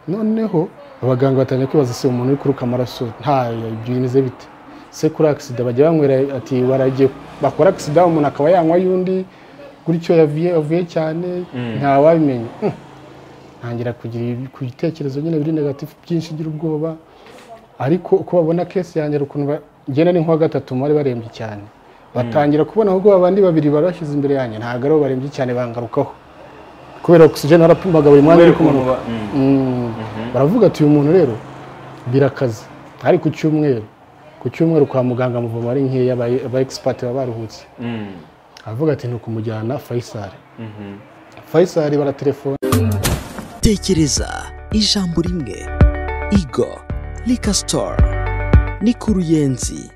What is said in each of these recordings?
noneho abaganga batangira kwibaza se umuntu uri kuruka amaraso ntayo bimeze bite se kuri agisida bajya banywera ati waragiye bakora agisida umuntu akaba yanywa y'undi gutyo yavuye avuye cyane ntawabimenya Hmm. ntangira kugira ibi- ku bitekerezo nyine biri negatifu byinshi by'ubwoba ubwoba ariko uko babona kesi yanjye hari ukuntu ba- ngenda ni nk'uwa gatatu bari barembye cyane batangira kubona ahubwo abandi babiri barashyize imbere yanjye ntabwo ari bo barembye cyane bangarukaho kubera ogisijeni barapimaga buri mwanya uri kumanuka Mm. baravuga ati uyu muntu rero birakaze ari ku cyumweru ku cyumweru kwa muganga amuvoma ari nkeya aba- aba egisipati baba baruhutse aravuga ati ni ukumujyana fayisari fayisari baratelefona tekereza ijambo rimwe igo rika sitora ni ku ruyenzi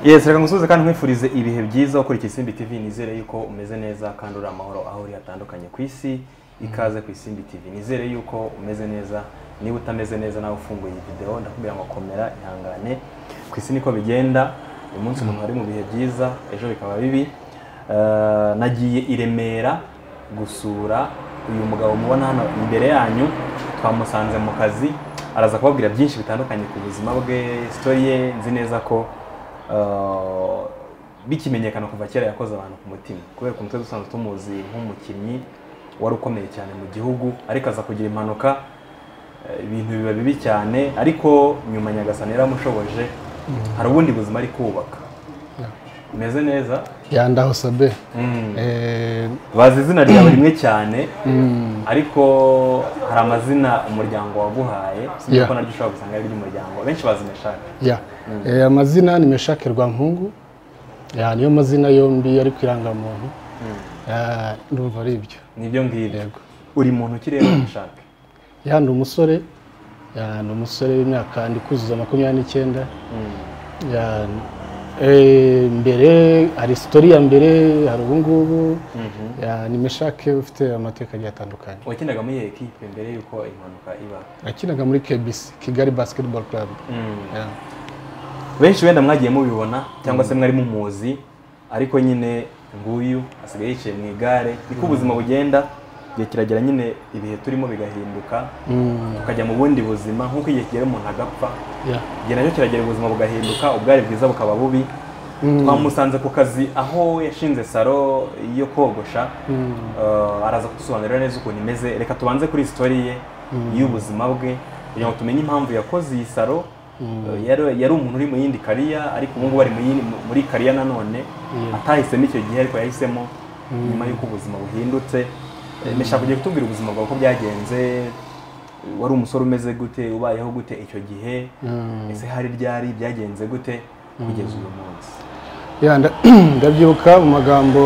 yesi reka ngusubize kandi nkwifurize ibihe byiza ukurikiye isimbi tv nizere yuko umeze neza kandi uri amahoro aho uri hatandukanye ku isi ikaze ku isimbi tv nizere yuko umeze neza niba utameze neza nawe ufunguye iyi videwo ndakubwira ngo komera ihangane ku isi niko bigenda uyu munsi umuntu ari mu bihe byiza ejo bikaba bibi Eh, nagiye i remera gusura uyu mugabo mubona hano imbere yanyu twamusanze mu kazi araza kubabwira byinshi bitandukanye ku buzima bwe sitori ye nzi neza ko eh, bikimenyekana kuva kera yakoze abantu ku mutima kubera ukuntu twari dusanzwe tumuzi nk'umukinnyi wari ukomeye cyane mu gihugu ariko aza kugira impanuka eh, ibintu biba bibi cyane ariko nyuma nyagasani yaramushoboje hari ubundi buzima ari kubaka bimeze neza yandaho sabe Mm. Eh, bazi izina ryawe rimwe cyane ariko hari amazina umuryango waguhaye sinzi Yeah. ko naryo ushobora gusanga ari iry'umuryango benshi bazi meshake ya Eh, amazina ni meshake rwampungu Ya, niyo mazina yombi ari ku irangamuntu Ah, ndumva ari ibyo nibyo ngibyo Yego. uri muntu ki rero meshake ya ni umusore ya ni umusore w'imyaka ndi kuzuza makumyabiri n'icyenda Ya, eh, mbere hari sitori ya mbere hari ubungubu Ya, ni meshake ufite amateka agiye atandukanye wakinaga muri iyo ekipe mbere y'uko impanuka iba yakinaga muri kbc kigali basketball club Ya. benshi wenda mwagiye mubibona cyangwa se mwari mumuzi ariko nyine nguyu asigaye yicaye mu igare niko ubuzima bugenda igihe kiragera nyine ibihe turimo bigahinduka tukajya mu bundi buzima nk'uko igihe kigera umuntu agapfa Ya. igihe nacyo kiragera ubuzima bugahinduka ubwari bwiza bukaba bubi twamusanze ku kazi aho yashinze salo yo kogosha Eh, araza kudusobanurira neza ukuntu imeze reka tubanze kuri sitori ye y'ubuzima bwe kugira ngo tumenye impamvu yakoze iyi salo Eh, yari yari umuntu uri mu yindi kariya ariko ubu ngubu ari mu yindi- mu- muri kariya nanone atahisemo icyo gihe ariko yahisemo nyuma y'uko ubuzima buhindutse Eh, ndashaka kugira kutubwira ubuzima bwawe uko byagenze wari umusore umeze gute ubayeho gute icyo gihe ese hari ryari byagenze gute kugeza uyu munsi Ya, nda- ndabyibuka mu magambo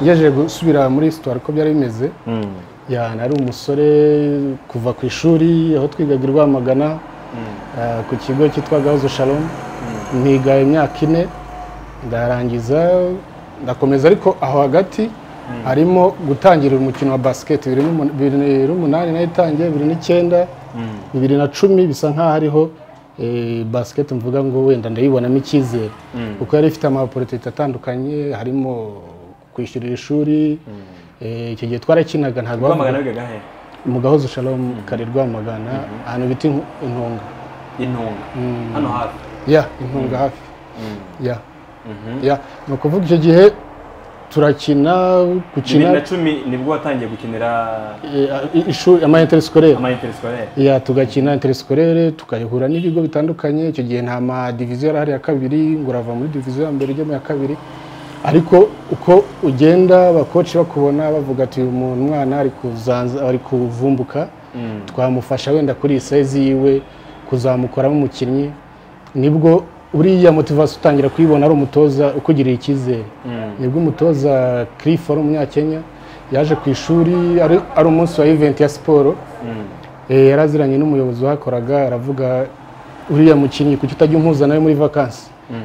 ngejeje gusubira muri histoire ko byari bimeze ya nari umusore kuva ku ishuri aho twigaga i rwamagana eh, ku kigo cyitwa gahozo shalom niga imyaka ine ndarangiza ndakomeza ariko aho hagati harimo gutangira umukino wa basket bibiri n'umun- bibiri n'umunani nayo itangiye bibiri n'icyenda bibiri na cumi bisa nk'aho ariho eh, basket mvuga ngo wenda ndayibonamo icyizere kuko yari ifite amaporotite atandukanye harimo kwishyurira ishuri eh, icyo gihe twarakinaga ntabwo bavuga- rwamagana bigaga he mu gahozo shalom kare rwamagana ahantu bita Inku- intunga intunga hano hafi ya intunga hafi ya ya ni ukuvuga icyo gihe turakina bibiri na gukina cumi nibwo watangiye gukinira eh, ishuri ama interiskolere amayinteresikorere ya tugakina interiskolere tugahura n'ibigo bitandukanye icyo gihe nta madiviziyo yari ahari ya kabiri ngo urava muri diviziyo ya mbere ujya mu ya kabiri ariko uko ugenda abakoci bakubona bavuga ati uyu muntu umwana ari kuzanza ari kuvumbuka twamufasha wenda kuri iyi sayizi yiwe kuzamukoramo umukinnyi nibwo buriya motivasiyo utangira kuyibona ari umutoza ukugirira icyizere nibwo umutoza kirifu wari umunyakenya yaje ku ishuri ari ari umunsi wa iventi ya siporo Eh, yari aziranye n'umuyobozi wahakoraga aravuga uriya mukinnyi kuki utajya umuhuza nawe muri vakansi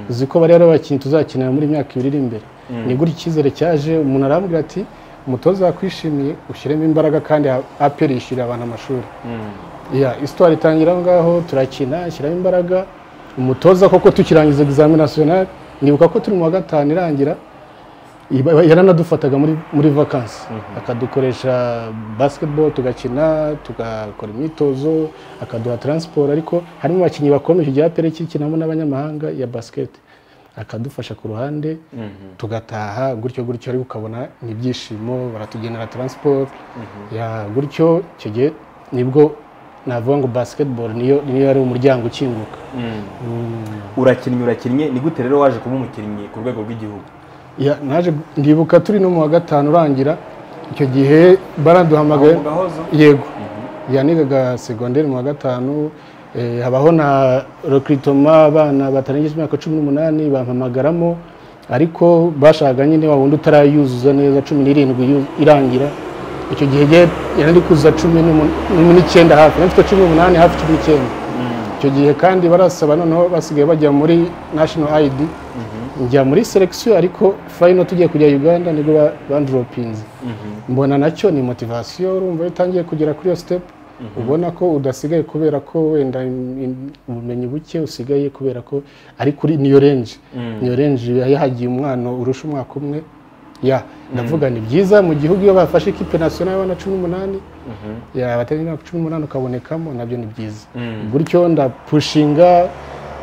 uzi ko bariya ari abakinnyi tuzakinira muri myaka ibiri iri imbere ni gutya icyizere cyaje umuntu arambwira ati umutoza wakwishimiye ushyiremo imbaraga kandi aperi yishyurira abantu amashuri ya isitwari itangira aho ngaho turakina shyiramo imbaraga umutoza koko tukirangiza egizamini nasiyonari nibuka ko turi mu wa gatanu irangira Iba- yaranadufataga muri muri vakansi akadukoresha basketball tugakina tugakora imyitozo akaduha transport ariko harimo abakinnyi bakomeye igihe apere kikinamo n'abanyamahanga ya basket akadufasha ku ruhande tugataha gutyo gutyo ariko ukabona ni ibyishimo baratugenera transport ya gutyo icyo gihe nibwo navuga ngo basketball niyo niyo yari umuryango ukinguka urakinnye urakinnye ni gute rero waje kuba umukinnyi ku rwego rw'igihugu Ya, naje ndibuka turi no mu wa gatanu urangira icyo gihe baraduhamagaye Aho mu Gahozo? yego yanigaga segonderi mu wa gatanu eh, habaho na recruitment abana batarengeje imyaka cumi n'umunani bampamagaramo ariko bashakaga nyine wa wundi utarayuzuza neza cumi n'irindwi yu- irangira icyo gihe jye yari ari kuza cumi n'umu- n'umu- n'icyenda hafi nari mfite cumi n'umunani hafi cumi n'icyenda icyo gihe kandi barasaba noneho basigaye bajya muri national id njya muri selection ariko final tugiye kujya uganda nibwo ba- bandropinze mbona nacyo ni motivasiyo urumva iyo utangiye kugera kuri iyo step ubona ko udasigaye kubera ko wenda im- im- ubumenyi buke usigaye kubera ko ari kuri niyo range niyo range yahagiye umwana urusha umwaka umwe ya ndavuga ni byiza mu gihugu iyo bafashe ikipe nasionali y'abana cumi n'umunani ya batari imyaka cumi n'umunani ukabonekamo nabyo ni byiza gutyo ndapushinga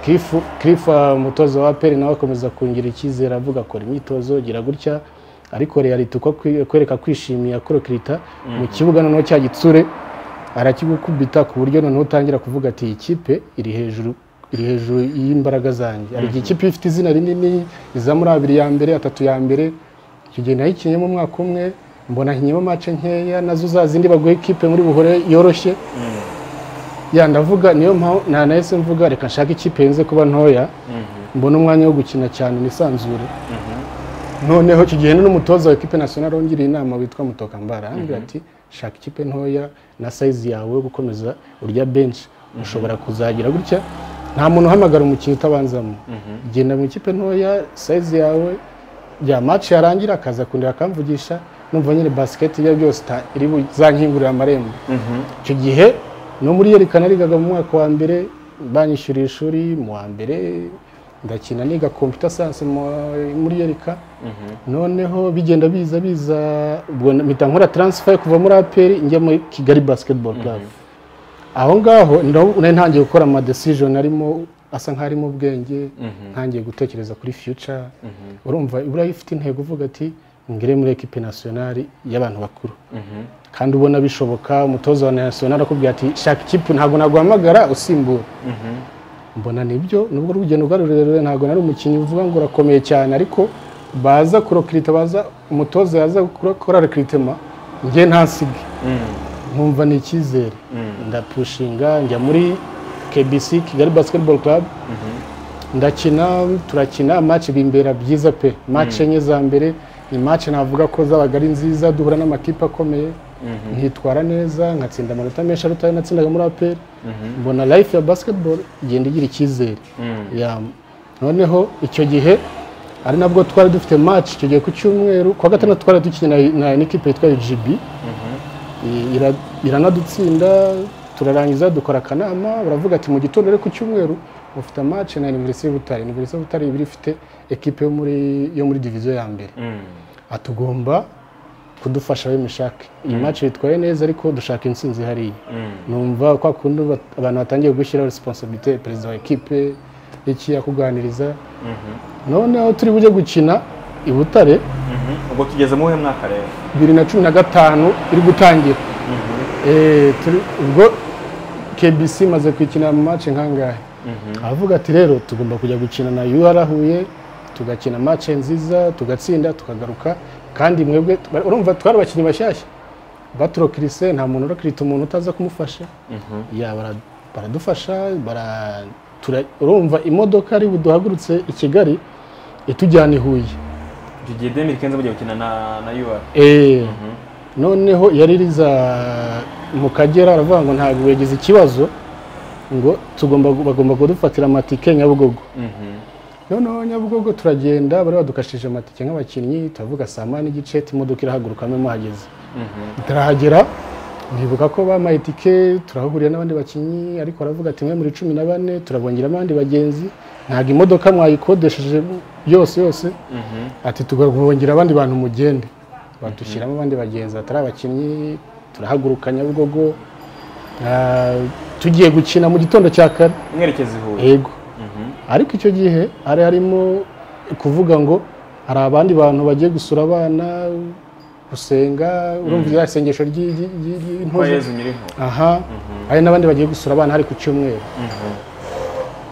kirifu kirifa umutoza wa peri nawe akomeza kungira icyizere avuga akora imyitozo gira gutya ariko reality uko kwi- kwereka kwishimira kurokirita mu kibuga noneho cya gitsure arakigukubita ku buryo noneho utangira kuvuga ati iyi kipe iri hejuru iri hejuru y'imbaraga zanjye hari igihe ikipe ifite izina rinini iza muri abiri ya mbere atatu ya mbere icyo gihe nayikinyemo umwaka umwe mbona nkinyemo mace nkeya nazo za zindi baguha ikipe muri buhore yoroshye ya ndavuga niyo mpamvu nta nahise mvuga reka nshake ikipe yenze kuba ntoya mbona umwanya wo gukina cyane nisanzure noneho icyo gihe n'umutoza wa ekipe nasionari wongiriye inama witwa mutokambara arambwira ati shaka ikipe ntoya na sayizi yawe yo gukomeza urya benshi ushobora kuzagira gutya nta muntu uhamagara umukinnyi utabanzamo genda mu ikipe ntoya sayizi yawe bya maci yarangira akaza kundeba akamvugisha numva nyine basiketi ibyo byose ta- iri buzankingurira amarembo icyo gihe no muri yerekana arigaga mu mwaka wa mbere banyishyuriye ishuri mu wa mbere ndakina niga computer science mu wa- muri yereka noneho bigenda biza biza ubwo mpita nkora transfer kuva muri APR njya muri Kigali Basketball Club aho ngaho ndo- nari ntangiye gukora ama decision arimo asa nkaho arimo ubwenge ntangiye gutekereza kuri future urumva buriya ifite intego uvuga ati ngere muri equipe nationale y'abantu bakuru kandi ubona bishoboka umutoza wa national akubwira ati shaka ikipe ntabwo naguhamagara usimbura mbona nibyo nubwo urugendo rwari rurerure ntabwo nari umukinnyi uvuga ngo urakomeye cyane ariko baza kurokirita baza umutoza yaza gukora rekiritema njye ntasige nkumva ni icyizere ndapushinga njya muri KBC Kigali Basketball Club ndakina turakina match bimbera byiza pe match enye za mbere ni match navuga ko zabaga ari nziza duhura n'amakipe akomeye nkitwara neza nkatsinda amanota menshi aruta ayo natsindaga muri APR mbona life ya basketball igenda igira icyizere Ya, noneho icyo gihe ari nabwo twari dufite match icyo gihe ku cyumweru ku wa gatandatu twari dukina na- na n'ikipe yitwa UGB I- ira- iranadutsinda turarangiza dukora akanama baravuga ati mu gitondo ariko ku cyumweru mufite match na Université Butare Université Butare iba ifite ekipe yo muri yo muri division ya mbere atugomba kudufasha we mishake iyi match yitwaye neza ariko dushaka intsinzi hariya numva kwa kundi bat- abantu batangiye gushyiraho responsibilité perezida wa ekipe iki yakuganiriza noneho turi bujye gukina i Butare ubwo tugeze mu wuhe mwaka rero bibiri na cumi na gatanu iri gutangira Eh, turi- ubwo kbc imaze kwikina mu mace nkangahe avuga ati rero tugomba kujya gukina na ur huye tugakina mace nziza tugatsinda tukagaruka kandi mwebwe urumva twari abakinnyi bashyashya baturokirise nta muntu urokirita umuntu utaza kumufasha Ya, bara- baradufasha bara- tura- urumva imodoka ari buduhagurutse i kigali itujyana i huye icyo gihe demiri kenze mugiye gukina na na yuwa Eh, noneho yari riza mu kagera aravuga ngo ntabwo yagize ikibazo ngo tugomba bagomba kudufatira amatike nyabugogo noneho nyabugogo turagenda bari badukashije amatike nk'abakinnyi turavuga saa moya n'igice imodoka irahagurukamo muhageze turahagera bibuka ko bampaye itike turahahurira n'abandi bakinnyi ariko aravuga ati mwe muri cumi na bane turabongeramo abandi bagenzi ntabwo imodoka mwayikodesheje yose yose ati tugahongera abandi bantu mugende badushyiramo abandi bagenzi batari abakinnyi turahaguruka nyabugogo ah, tugiye gukina mu gitondo cya kare mwerekeza i huye yego ariko icyo gihe hari harimo kuvuga ngo hari abandi bantu bagiye gusura abana gusenga urumva rya sengesho ry'i- ry'i- ry'i- kwa ry'intozi yezu nyiriho aha hari n'abandi bagiye gusura abana hari ku cyumweru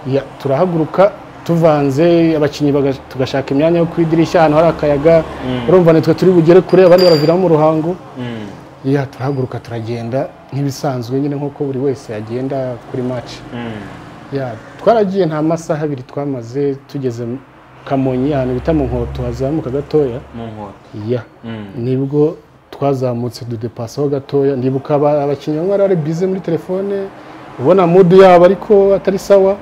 Ya, turahaguruka tuvanze abakinnyi baga- tugashaka imyanya yo ku idirishya ahantu hari akayaga urumva nitwe turi bugere kure abandi baraviramo mu ruhango Mm, ya turahaguruka turagenda nk'ibisanzwe nyine nk'uko buri wese agenda kuri match mm, ya twaragiye nta masaha abiri twamaze tugeze mu kamonyi ahantu bita mu nkoto hazamuka gatoya mu nkoto ya Mm, nibwo twazamutse dudepasaho gatoya ndibuka aba- abakinnyi bamwe bari bari bize muri telefone ubona mudu yabo ariko atari sawa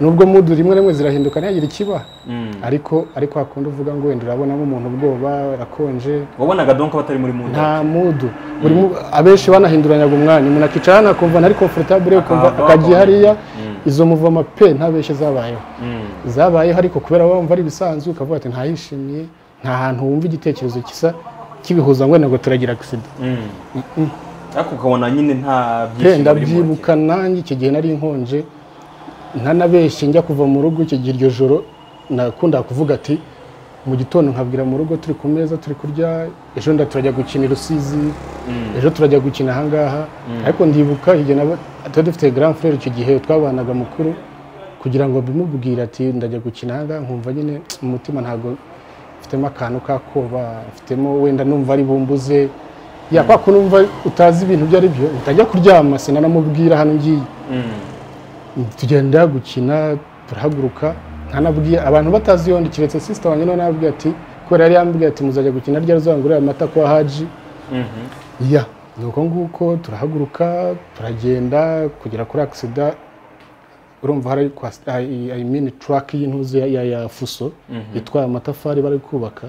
nubwo mudu rimwe na rimwe zirahinduka ntiyagira ikiba mm. ariko ariko hakunda uvuga ngo wenda urabonamo umuntu ubwoba arakonje wabonaga donko batari muri mu nda nta mudu buri mu- abenshi banahinduranyaga umwanya umuntu akicara hano akumva ntari komfortabure ukumva Akahava akagiye hariya hakongera. Mm. izo muvoma pe ntabeshye zabayeho Mm, zabayeho ariko kubera wumva ari ibisanzwe ukavuga ati ntayishimiye nta hantu wumva igitekerezo kisa kibihuza ngo ntabwo turagira agisida mm. ariko ukabona nyine nta pe byishimo biri mu ndabyibuka nanjye icyo gihe nari nkonje ntanabeshye njya kuva mu rugo icyo gihe iryo joro nakundaga kuvuga ati mu gitondo nkabwira mu rugo turi ku meza turi kurya ejo nda turajya gukina i rusizi ejo turajya gukina ahangaha ariko ndibuka igihe naba- tuba dufite grand frere icyo gihe twabanaga mukuru kugira ngo bimubwire ati ndajya gukina ahangaha nkumva nyine mu mutima ntabwo mfitemo akantu k'akoba mfitemo wenda numva ari bumbuze ya kwa kuntu numva utazi ibintu ibyo ari byo utajya kuryama sinanamubwira hano ngiye Mm, tugenda gukina turahaguruka ntanabwiye abantu batazi yondi kiretse sisita wanjye nawe nababwiye ati kubera yari yambwiye ati muzajya gukina rya ruzangurira amata kwa haji mhm. ya ni uko nguko turahaguruka turagenda kugera kuri agisida urumva hari kwa ayimini turaki y'intuzi ya, ya, ya fuso itwaye amatafari bari kubaka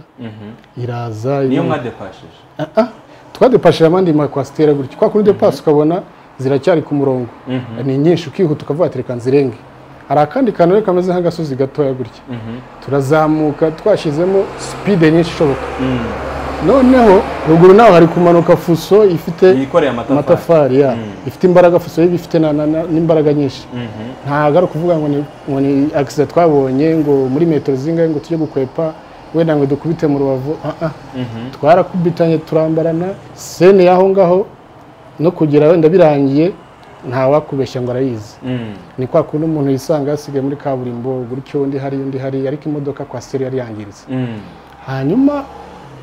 iraza niyo mwadepashije Ah, ah. twadepashije amandi makwasitera gutya kwa kundi depasi ukabona ziracyari ku murongo ni nyinshi ukihuta ukavuga ati reka nzirenge hari akandi kantu rero kameze nk'agasozi gatoya gutya turazamuka twashyizemo sipide nyinshi ishoboka noneho ruguru naho hari kumanuka fuso ifite yikoreye amatafari amatafari ya ifite imbaraga fuso y'iba ifite na- na- na- n'imbaraga nyinshi ntabwo ari ukuvuga ngo ni- ngo ni agisida twabonye ngo muri metero zingahe ngo tujye gukwepa wenda ngo dukubite mu rubavu ah, ah twarakubitanye turambarana sene y'aho ngaho no kugera wenda birangiye ntawakubeshya ngo arayizi Mm, ni kwa kundi umuntu yisanga yasigaye muri kaburimbo gutyo undi hari undi hari ariko imodoka kwa seri yari yangiritse mm. hanyuma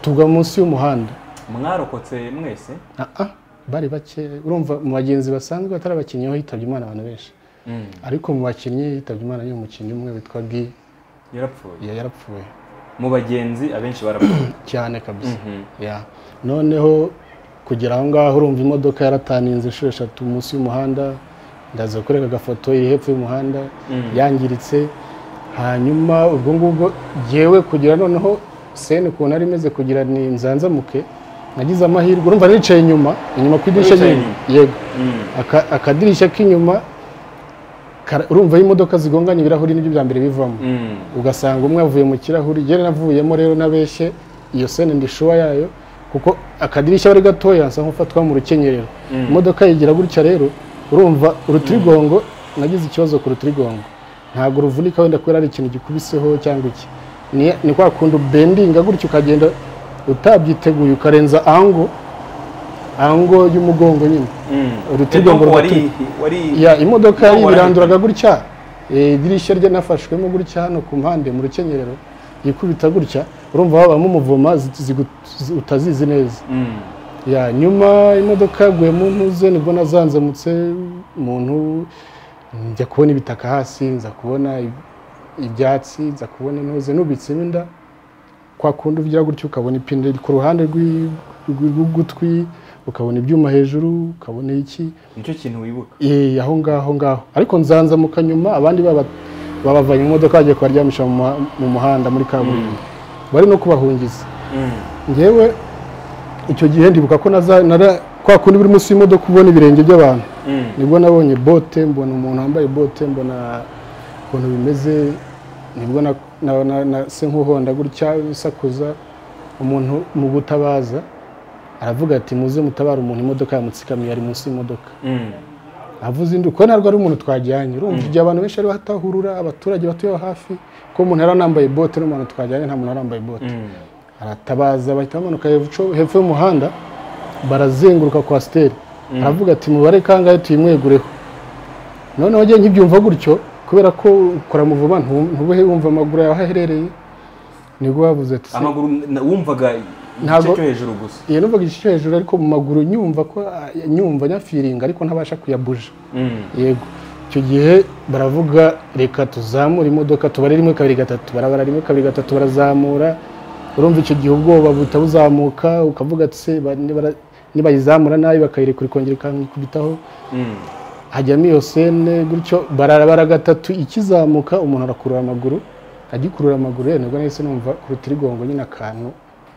tugwa munsi y'umuhanda mwarokotse mwese Ah, ah, bari bake urumva mu bagenzi basanzwe batari abakinnyi ho hitabye imana abantu benshi Mm, ariko mu bakinnyi hitabye imana y'uwo mukinnyi umwe witwa gi yarapfuye ya- yarapfuye mu bagenzi abenshi barapfuye cyane kabisa Mhm. ya noneho kugera aho ngaho urumva imodoka yarataninze inshuro eshatu munsi y'umuhanda ndaza kureka agafoto iri hepfo y'umuhanda yangiritse hanyuma ubwo ngubwo yewe kugira noneho sene ukuntu ari imeze kugira ni nzanzamuke nagize amahirwe urumva nicaye inyuma inyuma ku idirishya Wicaye nyine yego Mm, Aka- akadirishya k'inyuma kara- urumva imodoka zigonganye ibirahuri nibyo bya mbere bivamo mm. ugasanga umwe avuye mu kirahuri njye navuyemo rero nabeshye iyo sene ndishuwa yayo kuko akadirishya ari gatoya nsa nk'ufatwa mu rukenyerero imodoka yigira gutya rero urumva urutirigongo nagize ikibazo ku rutirigongo ntabwo ruvunika wenda kubera hari ikintu gikubiseho cyangwa iki ni, ni kwa kundi bendinga gutya ukagenda utabyiteguye ukarenza ango ango y'umugongo nyine urutirigongo Edonko wari rugatuba. wari ya imodoka yari Warahinduye. ibiranduraga gutya eh, idirishya rye nafashwemo gutya hano ku mpande mu rukenyerero yikubita gutya urumva habamo umuvoma zi- zigu- zi- utazizi neza Mm, ya nyuma imodoka yaguye mu ntuze nibwo nazanzamutse umuntu njya kubona ibitaka hasi nza kubona i- ibyatsi nza kubona intuze nubitsemo inda kwa kundi uvugira gutya ukabona ipine ku ruhande rw'i- rw'i- rw'ugutwi ukabona ibyuma hejuru ukabona iki nicyo kintu wibuka Eh, aho ngaho ngaho ariko nzanzamuka nyuma abandi baba babavanye mu modoka bagiye kubaryamisha mu muha- mu muhanda muri kaburimbo bari no kubahungiza Mm, ngewe icyo gihe ndibuka ko naza nara kwa kundi buri munsi y'imodoka ubona ibirenge by'abantu mm. nibwo nabonye bote mbona umuntu wambaye bote mbona ukuntu bimeze nibwo na- na- na- na- se nk'uhonda gutya bisakuza umuntu mu gutabaza aravuga ati muze mutabare umuntu imodoka yamutsikamiye ari munsi y'imodoka Mm. avuze induru kuko ntabwo ari umuntu twajyanye urumva igihe abantu benshi bari batahurura abaturage batuye aho hafi ko umuntu yari anambaye bote n'umuntu twajyanye nta muntu arambaye bote Mm. aratabaza bahita bamanuka hepfo hepfo y'umuhanda barazenguruka kwasiteri aravuga ati mubare kangahe tuyimwegureho noneho njye nkibyumva gutyo kubera ko ukora mu vuba ntu- ntubuhe wumva amaguru yawe aho aherereye nibwo bavuze ati "Se, amaguru na- wumvaga igice Ntabwo- cyo hejuru gusa iyo numvaga igice cyo hejuru ariko mu maguru nyumva ko ah, nyumva nyafiringa ariko ntabasha kuyabuja Mm. yego icyo gihe baravuga reka tuzamure imodoka tubare rimwe kabiri gatatu barabara rimwe kabiri gatatu barazamura urumva icyo gihe ubwoba buhita buzamuka ukavuga ati se ba- nibara- nibayizamura nabi bakayirekura ikongera ikakubitaho Mm. hajyamo iyo sene gutyo barabara gatatu ikizamuka umuntu arakurura amaguru agikurura amaguru ye nibwo nahise numva ku rutirigongo nyine akantu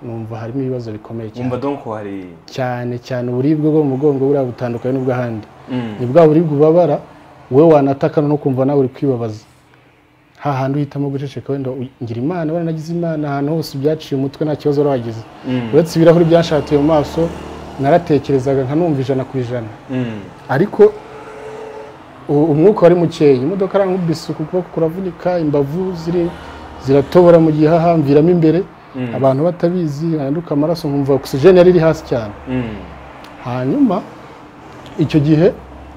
numva harimo ibibazo bikomeye cyane wumva donc hari cyane cyane uburibwe bwo mu mugongo buriya butandukanye n'ubw'ahandi Mm. ni bwa buribwe ubabara wowe wanataka no kumva nawe uri kwibabaza hahandi uhitamo guceceka wenda u- ngira imana baranagize imana ahantu hose byaciye umutwe nta kibazo wagize Mm. uretse ibirahuri byanshatiye mu maso naratekerezaga nkanumva ijana ku ijana Mm. ariko u- umwuka wari mukeya imodoka arankubise uku kuboko kuravunika imbavu ziri ziratobora mu gihe hahamviramo imbere Mm. abantu batabizi handuka amaraso nkumva ogisijeni yari iri hasi cyane Mm. hanyuma icyo gihe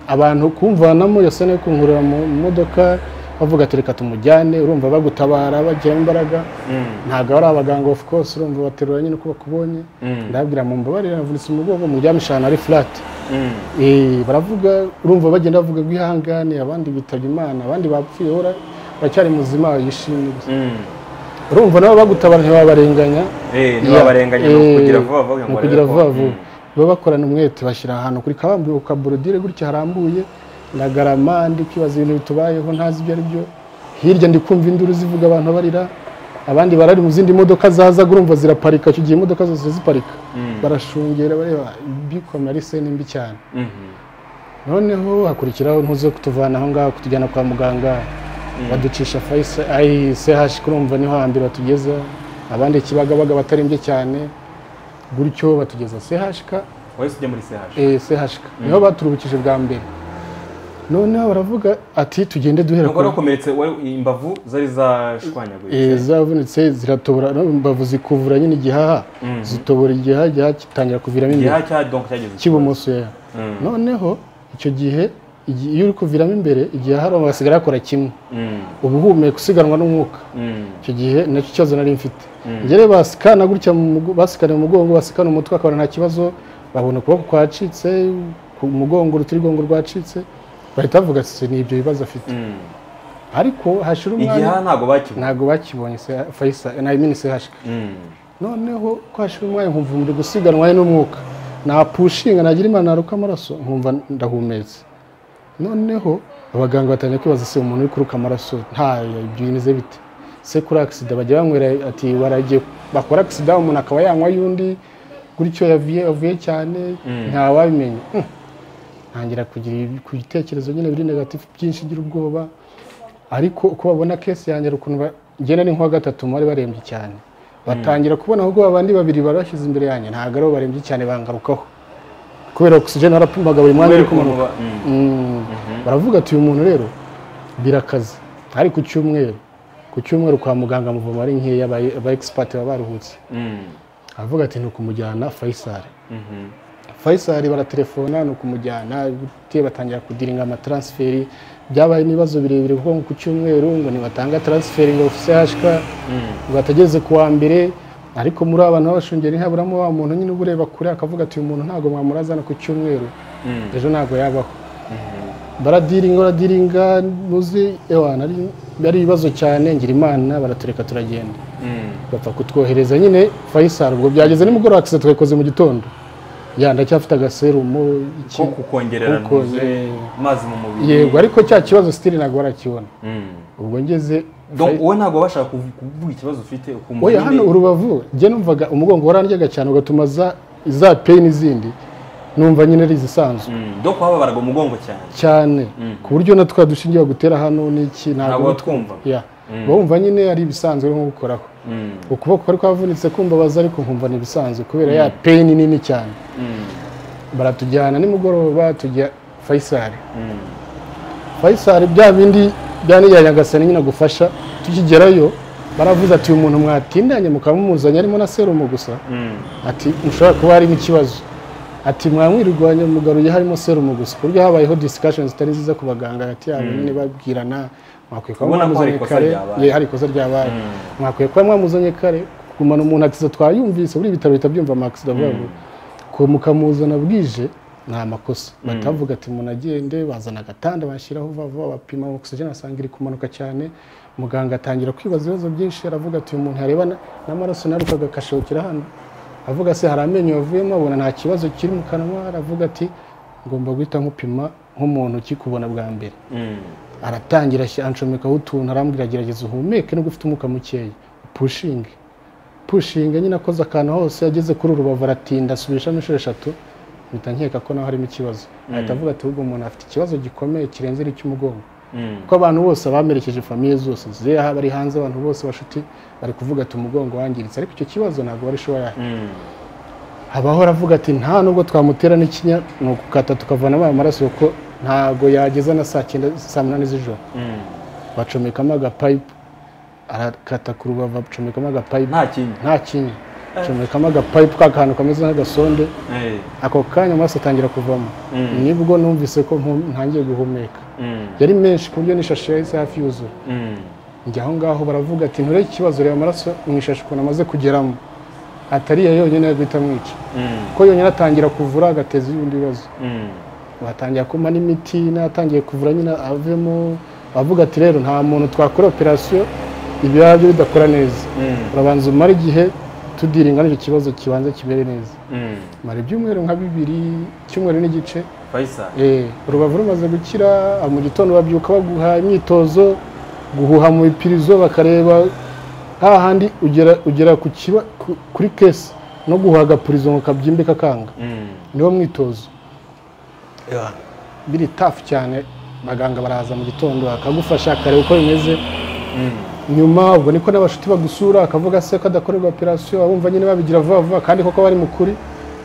abantu kumvanamo yose no kunkura mu modoka bavuga ati reka tumujyane urumva bagutabara bagira imbaraga Mm. ntabwo ari abaganga of course urumva baterura nyine uko bakubonye Mm. ndababwira mu mbabarire navunitse umugongo muryamisha ahantu ari flat Mm. Eh, baravuga urumva bagenda bavuga ngo ihangane abandi bitaba imana abandi bapfuye ora uracyari muzima yishimye gusa Mm. urumva nabo bagutabara ntiwabarenganya Eh, ntibabarenganye ni ukugira vuba vuba ngo ni barebe ukugira ko- vuba vuba Mm. baba bakorana umwete bashyira ahantu kuri kabambwe ku kaborodire gutya harambuye ndagarama ndi kwibaza ibintu bitubayeho ntazi ibyo ari byo hirya ndi kumva induru zivuga abantu barira abandi barari mu zindi modoka zaza urumva ziraparika icyo gihe imodoka zose ziparika Mm. barashungera bareba ibikomeye ari se nimbi cyane Mhm. noneho hakurikiraho ntuze kutuvana aho ngaho kutujyana kwa muganga baducisha fayise ayi sehashi kurumva niho hambere batugeza abandi kibagabaga batarembye cyane gutyo batugeza sehashika wahise ujya muri CH eh, sehashika niho baturuhukije bwa mbere noneho baravuga ati tugende duhera ntabwo wari wakomeretse wari- imbavu zari Eh, zashwanyaguye zavunitse ziratobora no, imbavu zikuvura nyine igihaha zitobora igihaha igihaha gitangira kuviramo imbere igihaha cya donc cyageze cy'ibumoso ya Mm. noneho icyo gihe igi- iyo uri kuviramo imbere igihe hari hasigaye akora kimwe Mm. ubuhumeka usiganwa n'umwuka Mm. icyo gihe nacyo kibazo nari mfite ngere basikana gutya mu mugo- basikana mu mugongo basikana umutwe akabona nta kibazo babona ukuboko kwacitse ku mugongo urutirigongo rwacitse bahita bavuga ati ni ibyo bibazo afite Mm. ariko hashira umwanya igihaha ntabwo bakibona ntago bakibonye se- Faisal nayimini sehashika Mm. noneho ko hashira umwanya nkumva umubiri gusiganwa n'umwuka napushinga nagira imana naruka amaraso nkumva ndahumetse noneho abaganga batangiye kwibaza se umuntu uri kuruka amaraso nta ibyo bimeze bite se kuri agisida bajya banywera ati baragiye bakora agisida umuntu akaba yanywa y'undi gutyo yavuye avuye cyane ntawabimenya Hmm. ntangira kugira ibi- ku bitekerezo nyine biri negatifu byinshi ngira ubwoba ariko uko babona kesi yanjye hari ukuntu ba- ngenda ni nk'uwa gatatu mu bari barembye cyane batangira kubona ahubwo abandi babiri barashyize imbere yanjye ntabwo ari bo barembye cyane bangarukaho kubera ogisijeni barapimaga buri mwanya uri kubera kumanuka ukuntu ba- Mm. baravuga ati uyu muntu rero birakaze ari ku cyumweru ku cyumweru kwa muganga muvoma ari nkeya aba- aba expert baba baruhutse Mm. aravuga ati ni ukumujyana fayisari Mhm. fayisari baratelefona ni ukumujyana gute batangira kudiringa amataransiferi byabaye n'ibibazo birebire kuko ngo ku cyumweru ngo ntibatanga taransiferi ngo ofisiyashika ngo atageze ku wa mbere ariko muri aba bantu b'abashungeri ntihaburamo wa muntu nyine uba ureba kure akavuga ati uyu muntu ntabwo mwamurazana ku cyumweru Mm. ejo ntabwo yabaho baradiringa baradiringa muzi ewa nari- ari ibibazo cyane ngira imana baratureka turagenda Mm. bapfa kutwohereza nyine Faisal ubwo byageze nimugoroba akisa twayikoze mu gitondo ya ndacyafite agaserumo iki ko kukongerera kuko, ntuze eh, amazi mu mubiri yego ariko cya kibazo sitiri ntabwo barakibona Mm. ubwo ngeze donc wowe ntabwo wabashaga kuvu- kuvuga ikibazo ufite ukumva oya nyine- hano urubavu njye numvaga umugongo warandyaga cyane ugatuma za za pain n'izindi numva nyine ari izisanzwe Mm. donc wababaraga umugongo cyane cyane ku buryo natwe dushingiye gutera hano n'iki ntabwo ntabwo watwumvaga ya bumva nyine ari ibisanzwe nko gukoraho Mm. ukuboko kwari kwavunitse kumbabaza ariko nkumva ni ibisanzwe kubera ya peni nini cyane Mm. baratujyana nimugoroba tujya fayisari Mm. fayisari bya bindi bya niriya nyagasani nyine agufasha tukigerayo baravuze ati uyu muntu mwatindanye mukaba mumuzanye arimo na serumu gusa Mm. ati mushobora kuba harimo ikibazo ati mwamwirirwanya mugaruye harimo serumu gusa ku buryo habayeho discussion zitari nziza ku baganga hagati yabo nyine babwirana mwakwiye kuba Ubona ko hari mwamuzanye ikosa kare ryabaye. ye hari ikosa ryabaye mwakwiye kuba mwamuzanye kare kugumana umuntu akisido twayumvise buri ibitaro bihita byumva amakisido avuga ngo ko mukamuzana bwije ni amakosa batavuga ati umuntu agende bazana agatanda bashyiraho vuba vuba bapima oxygen asanga iri kumanuka cyane muganga atangira kwibaza ibibazo byinshi aravuga ati uyu muntu yarebana n'amaraso narukaga akashokera hano avuga se hari amenyo yavuyemo abona nta kibazo kiri mu kanwa aravuga ati ngomba guhita nkupima nk'umuntu ukikubona bwa mbere Mm. aratangira ashyira- anshomekaho utuntu arambwira gerageza uhumeke nubwo ufite umwuka mukeya pushinge pushinge nyine akoze akantu hose ageze kuri urubavu aratinda asubishamo inshuro eshatu mpita nkeka ko naho harimo ikibazo ahita avuga ati ahubwo umuntu afite ikibazo gikomeye kirenze icy'umugongo Mm. kuko abantu bose bamerekeje famiye zose ziri aha bari hanze abantu bose bashuti bari kuvuga ati umugongo wangiritse ariko icyo kibazo ntabwo wari shoya Mm. habaho aravuga ati nta nubwo twamutera n'ikinya ni ukukata tukavanamo aya maraso kuko ntago yageza na saa cyenda saa munani z'ijoro Mm. bacomekamo agapayipu arakata ku rubavu bacomekamo agapayipu nta kindi nta kinya acomekamo agapayipu ka kantu kameze nk'agasonde Eh. ako kanya amaraso atangira kuvamo Mm. nibwo numvise ko mpu- ntangiye guhumeka Mm. yari menshi ku buryo n'ishashi yahise hafi yuzuye Mm. njya aho ngaho baravuga ati nturebe ikibazo reba amaraso mu ishashi ukuntu amaze kugeramo atariya yonyine yo guhita amwica Mm. kuko yonyine atangira kuvura agateza ibindi bibazo Mm. batangira kumpa n'imiti n'atangiye kuvura nyine avemo bavuga ati rero nta muntu twakora operasiyo ibirara byo bidakora neza Mm. urabanza umara igihe tudiringa n'icyo kibazo kibanza kibere neza Mm. mara ibyumweru nka bibiri icyumweru n'igice Faisal eh, urubavu rumaze gukira ah, mu gitondo babyuka baguha imyitozo guhuha mu bipirizo bakareba hahandi ugera ugera ku kiba- ku- kuri kesi no guhuha agapurizo ngo kabyimbe kakanga Mm. niwo mwitozo biri tafu cyane abaganga baraza mu gitondo bakagufasha akareba uko bimeze Mm. nyuma ubwo niko n'abashuti bagusura akavuga se ko adakorerwa operasiyo abumva nyine babigira vuba vuba kandi koko bari mu kuri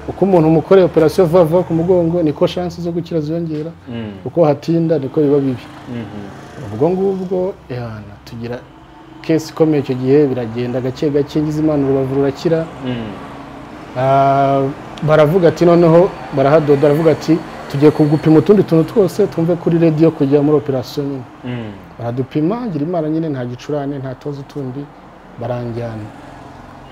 uko umuntu umukoreye operasiyo vuba vuba ku mugongo niko shansi zo gukira ziyongera Mm. uko hatinda niko biba bibi Mhm. ubwo ngubwo ehana tugira kesi ikomeye icyo gihe biragenda gake gake ngize imana urubavu rurakira Mm. Ah, baravuga ati noneho barahadoda baravuga ati tugiye kugupima utundi tuntu twose twumve kuri radiyo kujya muri operasiyo nyine Mm. baradupima ngira imana nyine nta gicurane nta tubazo tundi baranjyana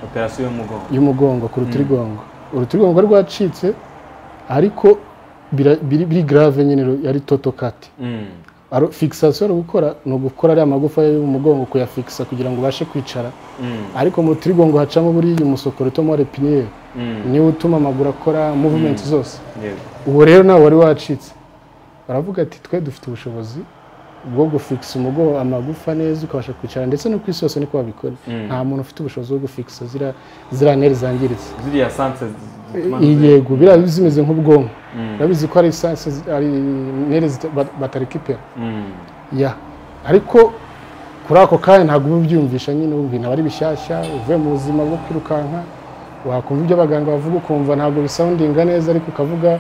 operasiyo y'umugongo y'umugongo ku rutirigongo urutirigongo rwari rwacitse ariko bira- biri biri grave nyine ru- yari toto kati Mm. Aro- fixation ari gukora ni ugukora ariya magufa y'umugongo kuyafikisa kugira ngo ubashe kwicara Mm. ariko mu rutirigongo hacamo buriya umusokoro utoma repiniyeri Mm. niwo utuma amaguru akora movement zose yego uwo rero nawe wari wacitse baravuga ati twe dufite ubushobozi bwo gufikisa umugongo amagufa neza ukabasha kwicara ndetse no ku isi hose niko babikora nta muntu ufite ubushobozi bwo gufikisa zira zira neri zangiritse ziriya sanse zituma- yego biriya biba zimeze nk'ubwonko Mm. urabizi ko ari esanse zi- ari neri zita- ba- batarikipera Mm. ya ariko kuri ako kanya ntabwo uba ubyiyumvisha nyine uba ibintu aba ari bishyashya uvuye mu buzima bwo kwirukanka wakumva ibyo abaganga bavuga ukumva ntabwo bisawundinga neza ariko ukavuga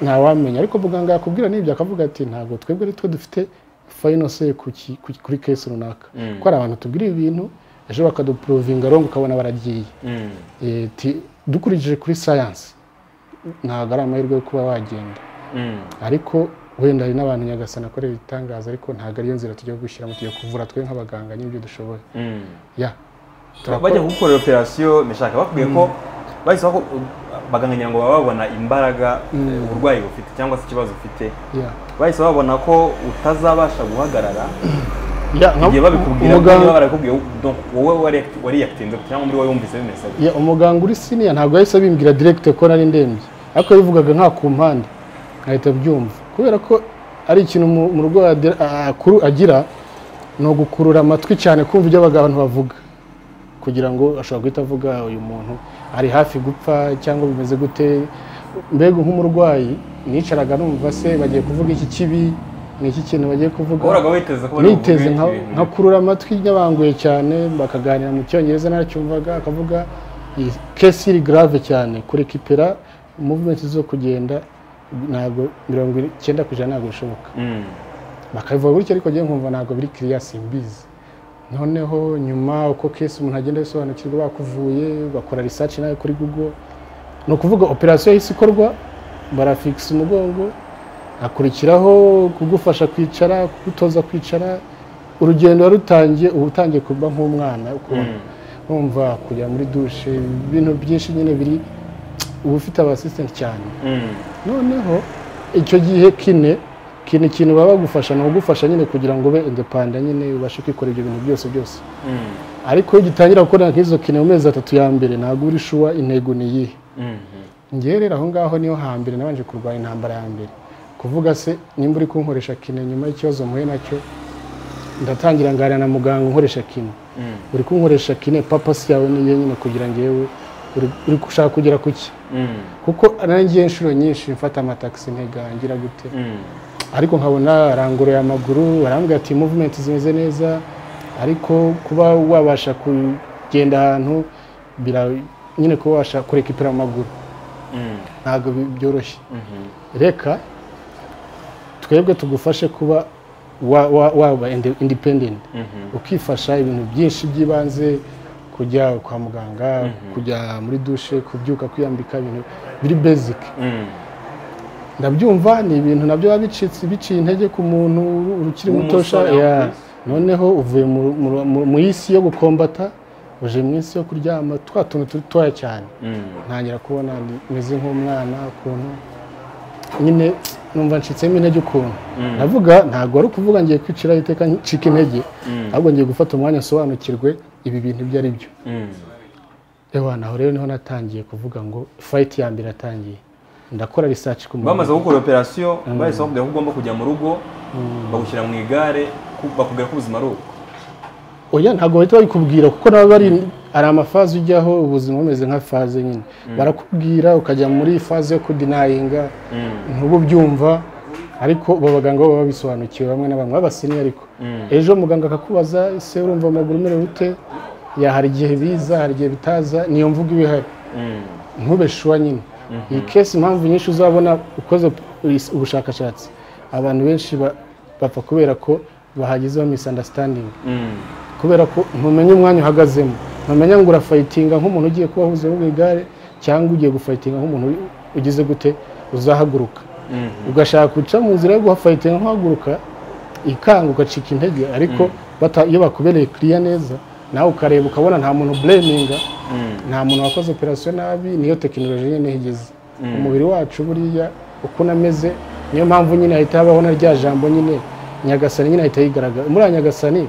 ntawamenya ariko muganga yakubwira n'ibyo akavuga ati ntabwo twebwe ari twe dufite fayino se ku ki- ku- kuri kesi runaka Mm. kuko hari abantu tubwira ibintu ejo bakadupurovinga rongo ukabona baragiye Mm. Eh, ti- dukurikije kuri sayansi ntabwo ari amahirwe yo kuba wagenda Mm. ariko wenda hari n'abantu nyagasana akorera ibitangaza ariko ntabwo ariyo nzira tujya gushyiramo tujya kuvura twe nk'abaganga n'ibyo dushoboye Mm. ya bajya kugukorera operasiyo nishaka bakubwiye ko bahise ko baganganya ngo baba babona imbaraga eh, uburwayi bufite cyangwa se ikibazo ufite ya bahise babona ko utazabasha guhagarara ya nka- igihe babikubwira umuganga- niba barabikubwiye donc wowe wari- wariyakitinde cyangwa muri wowe wumvise bimeze gutya. ya, umuganga uri siniya ntabwo yahise abimbwira direkite ko nari ndembye ariko yabivugaga nka ku mpande nkahita byumva kubera ko ari ikintu umu- umurwayi agira- a- akuru- agira ni ugukurura amatwi cyane kumva ibyo abantu bavuga kugira ngo ashobora guhita avuga uyu muntu ari hafi gupfa cyangwa bimeze gute mbega nk'umurwayi nicaraga numva se bagiye kuvuga iki kibi ni iki kintu bagiye kuvuga wahoraga witeze ko bari niteze buvuge nka- ibintu nkakurura amatwi nyabanguye cyane bakaganira mu cyongereza naracyumvaga akavuga iyi kesi iri grave cyane kurekipera movement zo kugenda ntabwo mirongo icyenda ku ijana ntabwo bishoboka Mm. bakabivuga gutyo ariko njyewe nkumva ntabwo biri kiriya simbizi noneho nyuma uko kesi umuntu agenda abisobanukirwa bakuvuye bakora research nawe kuri google ni ukuvuga operasiyo yahise ikorwa barafikisa umugongo hakurikiraho kugufasha kwicara kugutoza kwicara urugendo wari utangiye uba utangiye kuba nk'umwana ukuntu wumva kujya muri dushe ibintu byinshi nyine biri uba ufite abasisitenti cyane Mm. noneho icyo gihe kine kine ikintu baba bagufasha ni ugufasha nyine kugira ngo ube indepanda nyine ubashe kwikora ibyo bintu byose byose Mm. ariko iyo ugitangira gukorera nk'izo kine mu mezi atatu ya mbere ntabwo uri shuwa intego ni iyihe Mm. ngewe rero aho ngaho niho hambere nabanje kurwanya intambara ya mbere kuvuga se nimba uri kunkoresha kine nyuma y'ikibazo mpuye nacyo ndatangira nganira na muganga unkoresha kine Mm. uri kunkoresha kine papasi yawe niyo nyine kugira ngewe uri- uri gushaka kugera ku ki Mm. kuko nanjye inshuro nyinshi mfata amatagisi ntigangira gute Mm. ariko nkabona aranguruye amaguru arambwira ati muvumenti zimeze neza ariko kuba wabasha kugenda ahantu bira- nyine kuba wabasha kurekipera amaguru Mm. ntabwo bi- byoroshye Mhm. reka twebwe tugufashe kuba wa- wa- waba inde- independent Mhm. ukifasha ibintu byinshi by'ibanze kujya kwa muganga kujya muri dushe kubyuka kwiyambika ibintu biri basic Mm. ndabyumva ni ibintu nabyo biba bicitse biciye intege ku muntu ukiri muto W'umusore usha- aho yeah. ku isi. noneho uvuye mu- mu- mu- mu isi yo gukombata uje mu isi yo kuryama twa tuntu turi toya cyane Mm. ntangira kubona ni- meze nk'umwana ukuntu nyine numva ncitsemo intege ukuntu ndavuga ntabwo wari ukuvuga ngiye kwiciraho iteka ncika intege ahubwo ngiye gufata umwanya nsobanukirwe ibi bintu ibyo ari byo Mm. Ewa, naho rero niho natangiye kuvuga ngo fayiti ya mbere yatangiye ndakora risaci ku muntu bamaze gukora operasiyo bahise bakubwira ko ugomba kujya mu rugo bagushyira mu igare ku- bakubwira ko ubuzima ari uko oya ntabwo bahita babikubwira kuko nabo bari hari amafaze ujyaho ubuzima bumeze nka faze nyine barakubwira ukajya muri faze yo kudinayinga ntubu byumva ariko abo baganga bo baba babisobanukiwe bamwe na bamwe b'abasini ariko ejo muganga akakubaza ese urumva amaguru umerewe ute ya hari igihe biza hari igihe bitaza niyo mvugo iba ihari Mm. ntube shuwa nyine iyi kesi impamvu nyinshi uzabona ukoze ubushakashatsi abantu benshi ba- bapfa kubera ko bahagizeho misunderstanding Mm. kubera ko ntumenya umwanya uhagazemo ntumenya ngo urafayitinga nk'umuntu ugiye kuba ahuze mu igare cyangwa ugiye gufayitinga nk'umuntu ugize gute uzahaguruka Mm. ugashaka guca mu nzira yo gufayitinga nk'uhaguruka ikanga ugacika intege ariko bata- iyo bakubereye kiriya neza nawe ukareba ukabona nta muntu bureminga Mm. nta muntu wakoze operasiyo nabi niyo tekinoloji nyine igeze umubiri wacu buriya uko unameze niyo mpamvu nyine hahita habaho na rya jambo nyine nyagasani nyine ahita yigaragara muri nyagasani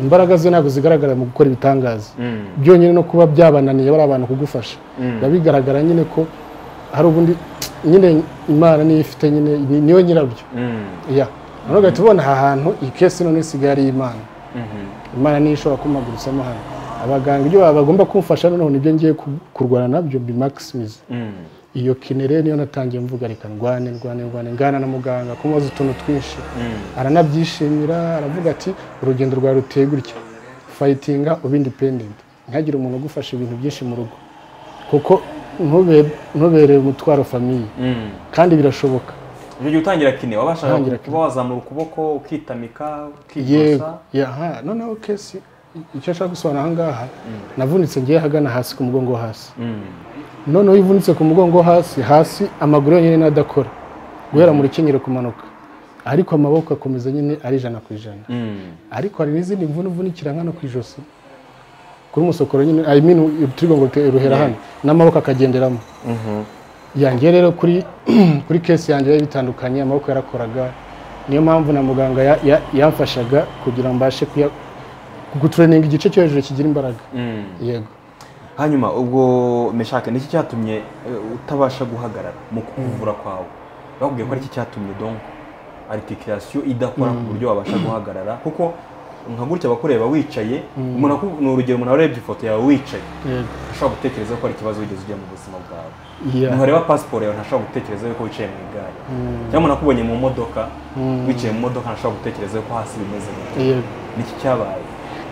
imbaraga ze ntabwo zigaragara mu gukora ibitangaza Mm. byonyine no kuba byabananiye bari abantu kugufasha Mm. biba bigaragara nyine ko hari ubundi nyine imana niyo ifite nyine ni- niyo nyirabyo Mm. ya noneho ugahita ubona aha hantu iyi kesi none isigaye ari iy'imana Mhm. imana niyo ishobora kumaguritsamo hano abaganga ibyo baba bagomba kumfasha noneho nibyo ngiye ku- kurwana nabyo bimakisimize Mm. iyo kine rero niyo natangiye mvuga reka ndwane ndwane ndwane ngana na muganga kumubaza utuntu twinshi Mm. aranabyishimira aravuga ati urugendo rwawe ruteye gutya fayitinga ube indipendenti ntihagire umuntu ugufasha ibintu byinshi mu rugo kuko ntube- ntubere umutwaro famiye Mm. kandi birashoboka Icyo gihe utangira kine wabashaga Utangira kuba wazamura ukuboko ukitamika yego ukikosa yaha noneho kesi icyo nshaka gusobanura aha ngaha navunitse ngiye ahagana hasi ku mugongo wo hasi Mm. noneho iyo uvunitse ku mugongo wo hasi hasi amaguru yonyine niyo adakora guhera mu rukenyero kumanuka ariko amaboko akomeza nyine ari ijana ku ijana Mm. ariko hari n'izindi mvune uvunikira nkano ku ijosi kuri umusokoro nyine i mean uturigongo ruhera hano n'amaboko akagenderamo Mhm. yanjye rero kuri kuri kesi yanjye biba bitandukanye amaboko yarakoraga niyo mpamvu na muganga ya- ya- yamfashaga kugira ngo mbashe kuya- gutureninga igice cyo hejuru kigira imbaraga Mm. yego hanyuma ubwo meshake niki cyatumye eh, utabasha guhagarara mu kuvura kwawe bakubwiye ko ariki cyatumye donc articulation idakora ku buryo wabasha guhagarara kuko nka gutya abakureba wicaye umuntu aku- ni urugero umuntu arebye ifoto yawe wicaye ashobora gutekereza ko hari ikibazo wigeze ujya mu buzima bwawe Yeah. umuntu wareba pasiporo yawe ntashobora gutekereza yuko wicaye mu igare cyangwa umuntu akubonye mu modoka wicaye mu modoka ntashobora gutekereza yuko hasi bimeze gute Yego. niki cyabaye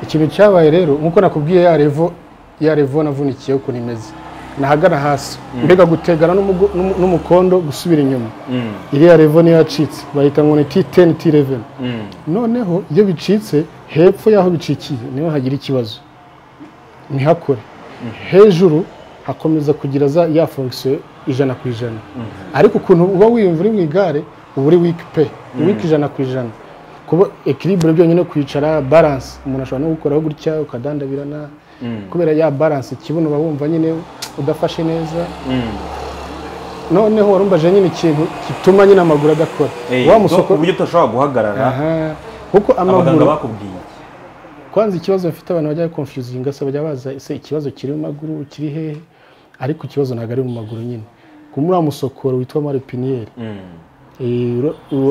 ikintu cyabaye rero nk'uko nakubwiye ya revo ya revo navunikiye ukuntu imeze nahagana hasi mbega gutegana n'umugo- n'umu- n'umukondo gusubira inyuma Mm, iriya revo niyo yacitse bahita ngo ni T10 T11 mm, noneho iyo bicitse hepfo y'aho bicikiye niho hagira ikibazo ntihakore hejuru hakomeza kugira za ya fonction ijana ku ijana ariko ukuntu uba wiyumva uri mu igare uba uri wiki pe wiki ijana ku ijana kuba ekiribure byonyine kwicara balance umuntu ashobora no gukoraho gutya ukadandabirana mm, kubera ya balance ikibuno uba wumva nyine udafashe neza mm. noneho warumbaje nyine ikintu gituma nyine amaguru adakora Eh, wa ubwo- musoko uburyo tudashobora guhagarara Aha. kuko abaganga amaguru bakubwiye iki? kwanza ikibazo bafite abantu bajya konfuzinga se bajya baza ese ikibazo kiri mu maguru kiri hehe ariko ikibazo ntabwo ari mu maguru nyine ku muri wa musokoro witwa maripiniyeri Mm,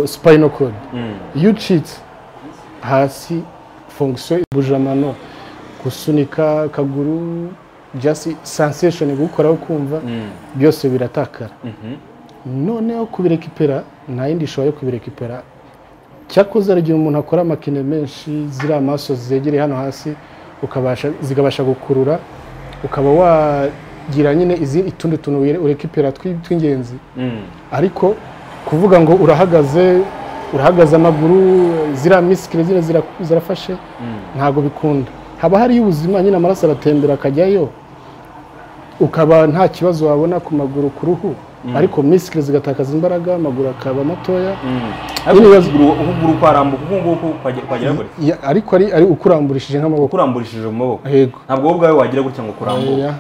spinal cord mm, iyo ucitse hasi fonction ibujamano gusunika akaguru just sensation gukoraho kumva mm, byose biratakara mhm, noneho kubirekipera nta yindi ishoboye kubirekipera cyakoze hari igihe umuntu akora amakine menshi ziriya maso zegereye hano hasi ukabasha zikabasha gukurura ukaba wagira nyine izi utundi tuntu wire- urekipera twi- tw'ingenzi mm, ariko kuvuga ngo urahagaze urahagaze amaguru ziriya misikire ziriya zira- zirafashe mm. ntabwo bikunda haba hariyo ubuzima nyine amaraso aratembera akajyayo ukaba nta kibazo wabona ku maguru ku ruhu ariko misikire zigatakaza imbaraga amaguru akaba matoya Mm. ariko Ibibazo- ukuguru ukuguru kwarambuka uku nguku kwage- kwagera gutya Ya- ariko ari ari ukuramburishije nk'amaboko ukuramburishije mu maboko yego ntabwo wowe ubwawe wagira gutya ngo ukurambuke Ya,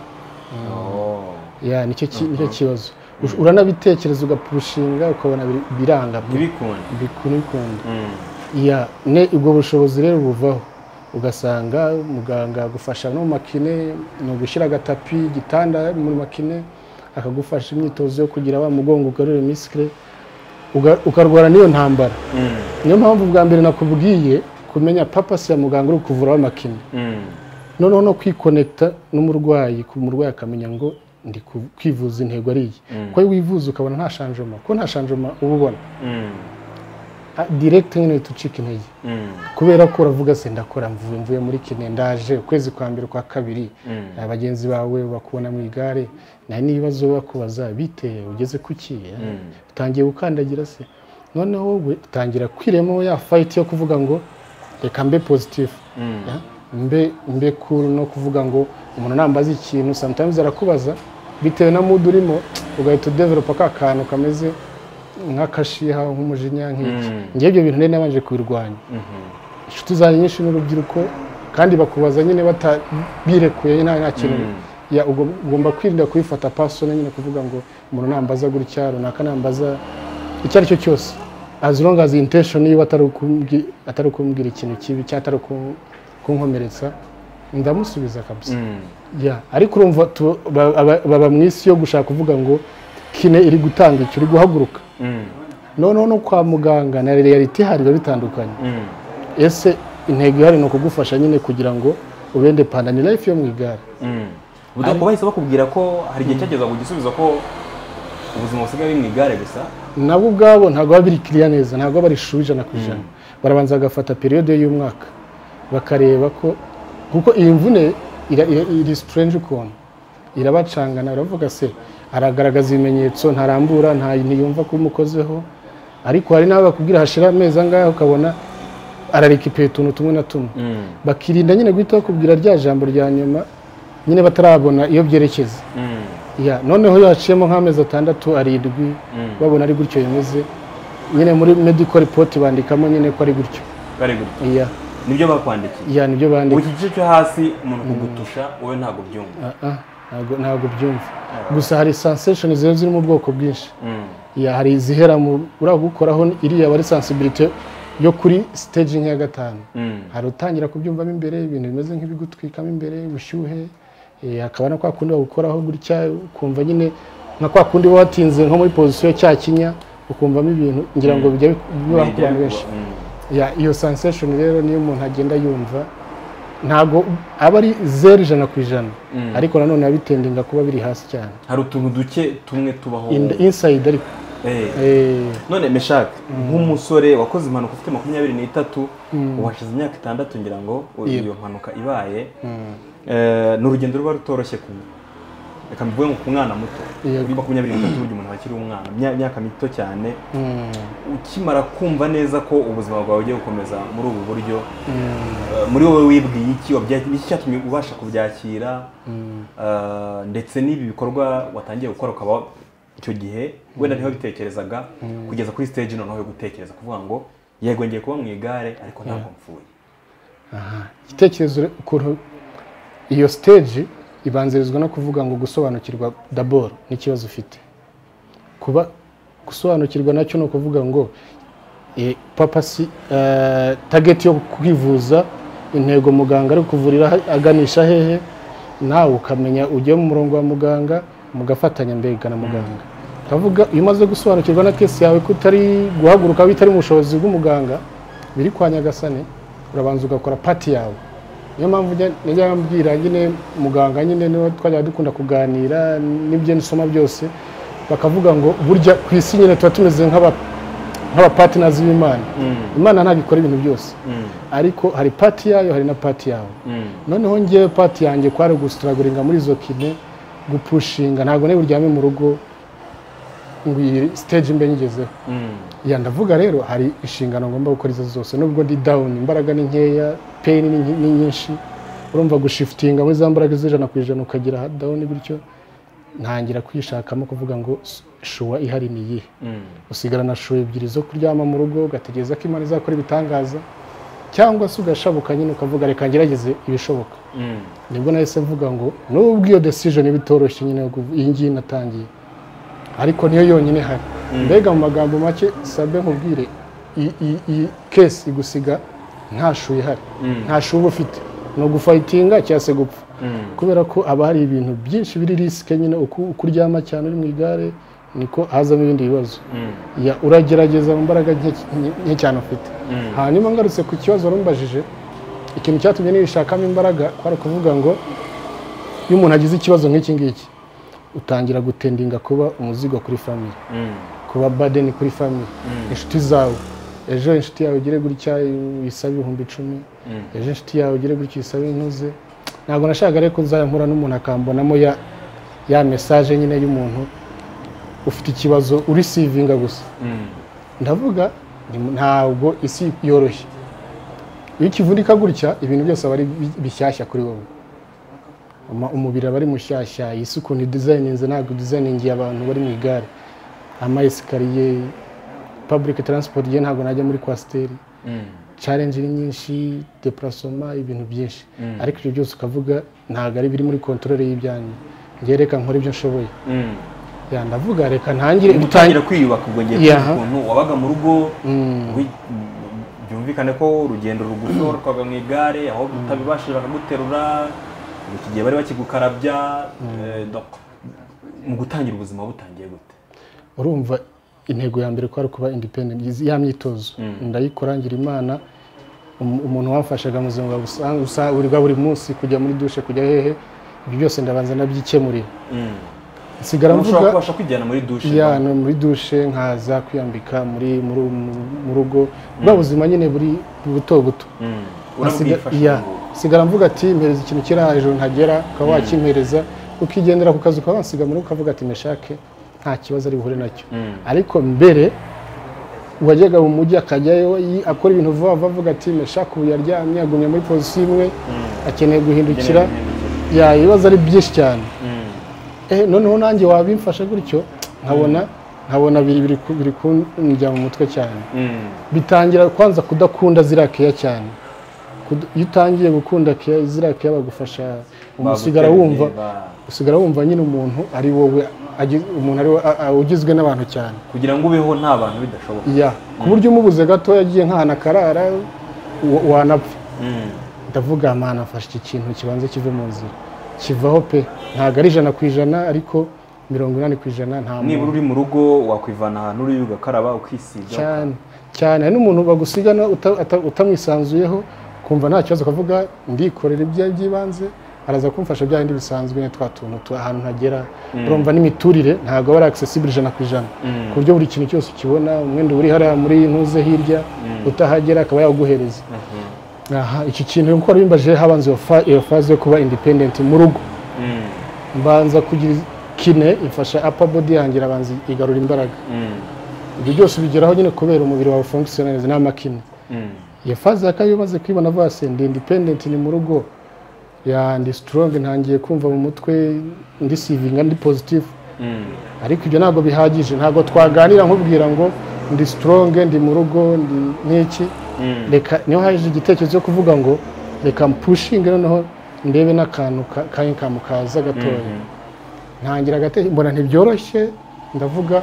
Oh. ya nicyo ki- nicyo kibazo Ush- uranabitekereza ugaprushinga ukabona biri- biranga ntibikunde bikunda Mm, ya ne ubwo bushobozi rero buvaho ugasanga muganga agufasha no mu makine ni ugushyira agatapi igitanda mu makine akagufasha imyitozo yo kugira wa mugongo ugarure misikire uga- ukarwara n'iyo ntambara mm, niyo mpamvu bwa mbere nakubwiye kumenya papasi ya muganga uri kuvura w'amakine mm, noneho no kwikonekita n'umurwayi ku murwayi akamenya ngo ndi ku- kwivuza intego ari iyi kuko iyo wivuza ukabona nta shanjoma kuko nta shanjoma uba ubona mm, Ah, direct nyine uhita ucika intege mm, kubera ko uravuga se ndakora mvuye mvuye muri kine ndaje ukwezi kwa mbere kwa kabiri mm. Ah, bagenzi bawe bakubona mu igare nta n'ibibazo bakubaza biteye ugeze ku ki eh? utangiye gukandagira se noneho wowe utangira kwiremo ya fayiti yo kuvuga ngo reka mbe pozitifu Mm. Ya, mbe mbe cool no kuvuga ngo umuntu nambaza ikintu sometimes arakubaza bitewe na mood urimo ugahita udevelopa ka kantu kameze nk'akashiha nk'umujinya nk'iki Mm. ngewe ibyo bintu nari nabanje kubirwanya Mhm. inshuti zanjye nyinshi n'urubyiruko kandi bakubaza nyine bata- birekuye nta nta kintu Mm. ya ugo- ugomba kwirinda kubifata pasone nyine kuvuga ngo umuntu nambaza gutya runaka nambaza icyo ari cyo cyose as long as intention yiwe atari ukumbi- atari ukumbwira ikintu kibi cyangwa atari uku- kunkomeretsa ndamusubiza kabisa Mm. ya ariko urumva tu- ba- ba- baba mu isi yo gushaka kuvuga ngo kine iri gutanga icyo uri guhaguruka Mm. noneho no kwa muganga na reality hari biba bitandukanye Mm. ese intego ihari ni ukugufasha nyine kugira ngo ubende pandani life yo mu igare Mm. Ubwo bahise bakubwira ko hari igihe cyageza kugisubiza ko ubuzima busigaye ari mu igare gusa nabo ubwabo ntabwo baba biri kiriya neza ntabwo baba barishura ijana ku ijana barabanza bagafata periyode y'umwaka bakareba ko kuko iyi mvune ira- ira- iri strange ukuntu irabacangana baravuga se aragaragaza ibimenyetso ntarambura nta ntiyumva ko umukozeho ariko hari n'abo bakubwira hashira amezi angahe ukabona ararekipera utuntu tumwe na tumwe Mm. bakirinda nyine guhita bakubwira rya jambo rya nyuma nyine batarabona iyo byerekeza Mm. ya noneho iyo haciyemo nk'amezi atandatu arindwi Mm. babona ari gutyo bimeze nyine muri medical report bandikamo nyine ko ari gutyo bari gutya ya nibyo bakwandikiye ya nibyo ubu bandika iki gice cyo hasi umuntu kugutusha wowe ntabwo byumva Ah, ah, ntabwo- ntabwo byumva gusa hari sensation ziba ziri mu bwoko bwinshi Mm. ya hari izihera mu uragukoraho iriya aba ari sensibility yo kuri staging ya gatanu Mm. hari utangira kubyumvamo imbere ibintu bimeze nk'ibigutwikamo imbere ubushyuhe eh, hakaba na kwa kundi bagukoraho gutya ukumva nyine nka kwa kundi uba watinze nko muri pozisiyo cya kinya ukumvamo ibintu ngira ngo bijya bibaho ku bantu benshi Mm. ya iyo sensation rero niyo umuntu agenda yumva ntabwo aba ari zeru ijana ku ijana ariko nanone biba bitendinga kuba biri hasi cyane hari utuntu duke tumwe tubaho In- inside ariko Eh. Eh, none meshake nk'umusore wakoze impanuka ufite makumyabiri n'itatu uhashize imyaka itandatu ngira ngo u- Yego. iyo mpanuka ibaye Eh, ni urugendo ruba rutoroshye ku reka mbivuge ngo ku mwana muto Yego. kuri makumyabiri n'itatu burya umuntu aba akiri umwana imya- imyaka mito cyane mm, ukimara kumva neza ko ubuzima bwawe bugiye gukomeza muri ubu buryo eh, muri wowe wibwiye iki wabya- iki cyatumye ubasha kubyakira eh, ndetse n'ibi bikorwa watangiye gukora ukaba icyo gihe wenda niho bitekerezaga kugeza kuri stage noneho yo gutekereza kuvuga ngo yego ngiye kuba mu igare ariko ntabwo mpfuye aha. igitekerezo re- ukuntu iyo stage ibanzirizwa no kuvuga ngo gusobanukirwa daboro n'ikibazo ufite kuba gusobanukirwa nacyo ni ukuvuga ngo eh, papa si eh, target yo kwivuza intego muganga ari kuvurira ha- aganisha hehe nawe ukamenya ujye mu murongo wa muganga mugafatanya mbega na muganga kavuga iyo umaze gusobanukirwa na kesi yawe ko utari guhaguruka bitari mu bushobozi bw'umuganga biri kwa nyagasane urabanza ugakora pati yawe niyo mpamvu njya- najya mbwira nyine muganga nyine niwe twajyaga dukunda kuganira n'ibyo nsoma byose bakavuga ngo burya ku isi nyine tuba tumeze nk'aba nk'abapatinazi b'imana imana ntabwo ikora ibintu byose ariko hari pati yayo hari na pati yawe noneho ngewe pati yanjye kwari gusitaraguringa muri izo kine gupushinga ntabwo niba uryame mu rugo ngo iyi stage mbe nyigezeho ya ndavuga rero hari inshingano ngomba gukora izo zose nubwo ndi down imbaraga ni nkeya pain ni nyi- ni nyinshi urumva gushifitinga muri za mbaraga z'ijana ku ijana ukagira ha- down bityo ntangira kwishakamo kuvuga ngo s- shuwa ihari ni iyihe usigarana shuwa ebyiri zo kuryama mu rugo ugategereza ko imana izakora ibitangaza cyangwa se ugashabuka nyine ukavuga reka ngerageze ibishoboka nibwo nahise mvuga ngo nubwo iyo decision iba itoroshye nyine yo kuv- iyi ngiyi natangiye ariko niyo yonyine hari mbega mu magambo make sabe nkubwire i- i- iyi kesi igusiga nta shu ihari nta shu uba ufite ni ugufayitinga cyangwa se gupfa kubera ko haba hari ibintu byinshi biri risike nyine uko uko uryama cyane uri mu igare niko hazamo ibindi bibazo Ya, uragerageza mu mbaraga nke nke cyane ufite hanyuma ngarutse ku kibazo warumbajije ikintu cyatumye nishakamo imbaraga kwari ukuvuga ngo iyo umuntu agize ikibazo nk'iki ngiki utangira gutendinga kuba umuzigo kuri famiye kuba badeni kuri famiye inshuti zawe ejo inshuti yawe ugire gutya isabe ibihumbi icumi ejo inshuti yawe ugire gutya isabe intuze ntabwo nashaka rero ko nzahura n'umuntu akambonamo ya ya mesaje nyine y'umuntu ufite ikibazo urisivinga gusa ndavuga ni- ntabwo isi yoroshye iyo ukivunika gutya ibintu byose aba ari bi- bishyashya kuri wowe Uma- umubiri aba ari mushyashya isi ukuntu idizayininze ntabwo idizayiningiye abantu bari mu igare amayesikariye pabulike taransipoti ye ntabwo najya muri kwasiteri carenji ni nyinshi depurasoma ibintu byinshi ariko ibyo byose ukavuga ntabwo ari biri muri kontorore y'ibyanyu njyewe reka nkore ibyo nshoboye Ya, ndavuga reka ntangire gutangira kwiyubaka ubwo ngiye Yeah. kugira ukuntu wabaga mu rugo wi- byumvikane ko urugendo rugufi warukaga mu igare aho utabibashije bakaguterura iki gihe bari bakigukarabya eh, donc, mu gutangira ubuzima butangiye gute urumva intego ya mbere ko ari ukuba independent izi- ya myitozo ndayikora ngira imana um- umuntu wamfashaga mu buzima bwa busa- busa- buri- bwa buri munsi kujya muri dushe kujya hehe ibyo byose ndabanza nabyikemurira nsigara ushobora mvuga kubasha kwijyana muri dushe ya no muri dushe nkaza kwiyambika muri muri- mu- mu rugo bwa buzima nyine buri buto buto Mm. Nasiga- urabwifasha ya. ngo- sigara mvuga ati mpereza ikintu kiri aha hejuru ntagera ukaba wakimpereza ukigendera ku kazi ukaba wasiga muri ukavuga ati meshake nta kibazo ari buhure nacyo ariko mbere uwajyaga mu mujyi akajyayo yi- akora ibintu vuba vuba avuga ati meshake ubu yaryamye agumye muri pozisiyo imwe akeneye guhindukira ya ibibazo ari byinshi cyane eh noneho nanjye wabimfashe gutyo nkabona nkabona biri biri ku- biri kunjya mu mutwe cyane Mm. bitangira kwanza kudakunda ziriya keya cyane Kuda- iyo utangiye gukunda keya ziriya keya bagufasha umuntu usigara Bagutereye, wumva ba- usigara wumva nyine umuntu ari wowe agi- umuntu ari we- a- a- ugizwe n'abantu cyane kugira ngo ubeho nta bantu bidashoboka ya ku buryo umubuze gato yagiye nk'ahantu akarara wa- wanapfa Mm. ndavuga mana afashe iki kintu kibanza kive mu nzira kivaho pe ntabwo ari ijana ku ijana ariko mirongo inani ku ijana nta nibura muntu uri mu rugo wakwivana ahantu uri ugakaraba ukisiga cyane cyane hari n'umuntu bagusigana uta- ata- utamwisanzuyeho kumva nta kibazo ukavuga ndikorera ibyo by'ibanze araza kumfasha bya bindi bisanzwe nyine twa tuntu tu- ahantu ntagera urumva n'imiturire ntabwo aba ari accessible ijana ku ijana ku buryo buri kintu cyose ukibona umwenda uri hariya muri ntuze hirya utahagera akaba yawuguhereza aha iki kintu kuko wari wimbaje habanza iyo fa- iyo faze yo kuba independent mu rugo Mm, mbanza kugira kine ifasha upper body yanjye irabanza igarura imbaraga mm, ibyo byose ubigeraho nyine kubera umubiri wawe function neza n'amakini mm, iyo faze ya kabiri umaze kwibona avuga se ndi independent ni mu rugo ya ndi strong ntangiye kumva mu mutwe ndi sivinga ndi positive mm, ariko ibyo ntabwo bihagije ntabwo twaganira nkubwira ngo ndi strong ndi mu rugo ndi n'iki mm. reka niho haje igitekerezo cyo kuvuga ngo reka mpushinge noneho ndebe n'akantu ka- kanyikantu kaza gatoya ntangira agate mbona ntibyoroshye ndavuga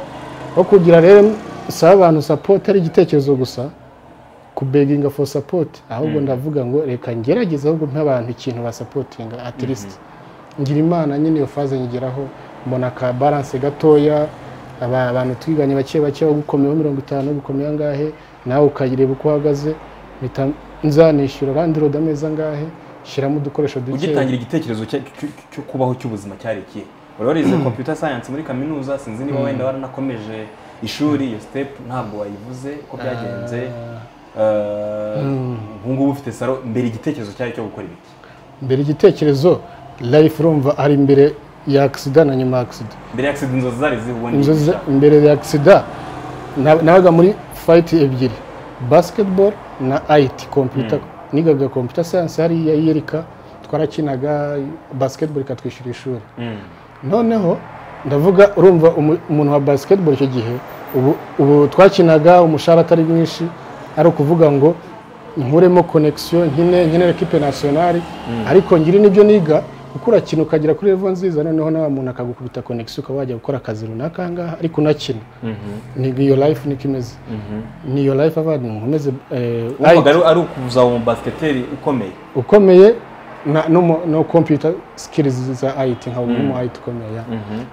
aho kugira rero saba abantu support ari igitekerezo gusa kubeginga for support ahubwo ndavuga ngo reka ngerageze ahubwo mpe abantu ikintu basapotinga at least ngira imana nyine iyo faze nyigeraho mbona ka balance gatoya aba abantu twiganye bake bake ugukomeyeho mirongo itanu ugukomeye angahe nawe ukayireba uko uhagaze mpita nzanishyura landlord amezi angahe shyiramo udukoresho duke ugitangira igitekerezo cya- cyo- cyo kubaho cy'ubuzima cyari ikihe wari warize computer science muri kaminuza sinzi niba wenda waranakomeje ishuri iyo step ntabwo wayivuze uko byagenze Eh, ubu ngubu ufite saro mbere igitekerezo cyari cyo gukora ibiki mbere igitekerezo life urumva ari imbere ya agisida na nyuma ya agisida mbere ya accident inzozi zari zihubundi inzozi za- imbere ya agisida nabaga muri fayiti ebyiri basiketiboro na ayiti kompiyuta nigaga kompiyuta sayanse hariya yerika twarakinaga basiketiboro ikatwishyura ishuri noneho ndavuga urumva umu- umuntu wa basketball icyo gihe ubu- ubu twakinaga umushahara atari mwinshi ari ukuvuga ngo nkuremo connection nkine nkine ekipe nationale ariko ngire n'ibyo niga kuko urakina ukagera kuri level nziza noneho nawe umuntu akagukubita connection ukaba wajya gukora akazi runaka aha ngaha ariko unakina ni iyo life niko imeze ni iyo life abandi nkomeze eh, wumvaga ari- ari ukuzaba umu basiketeri ukomeye ukomeye na no, mu- no computer skills za IT nka umuntu mu IT ukomeye ya.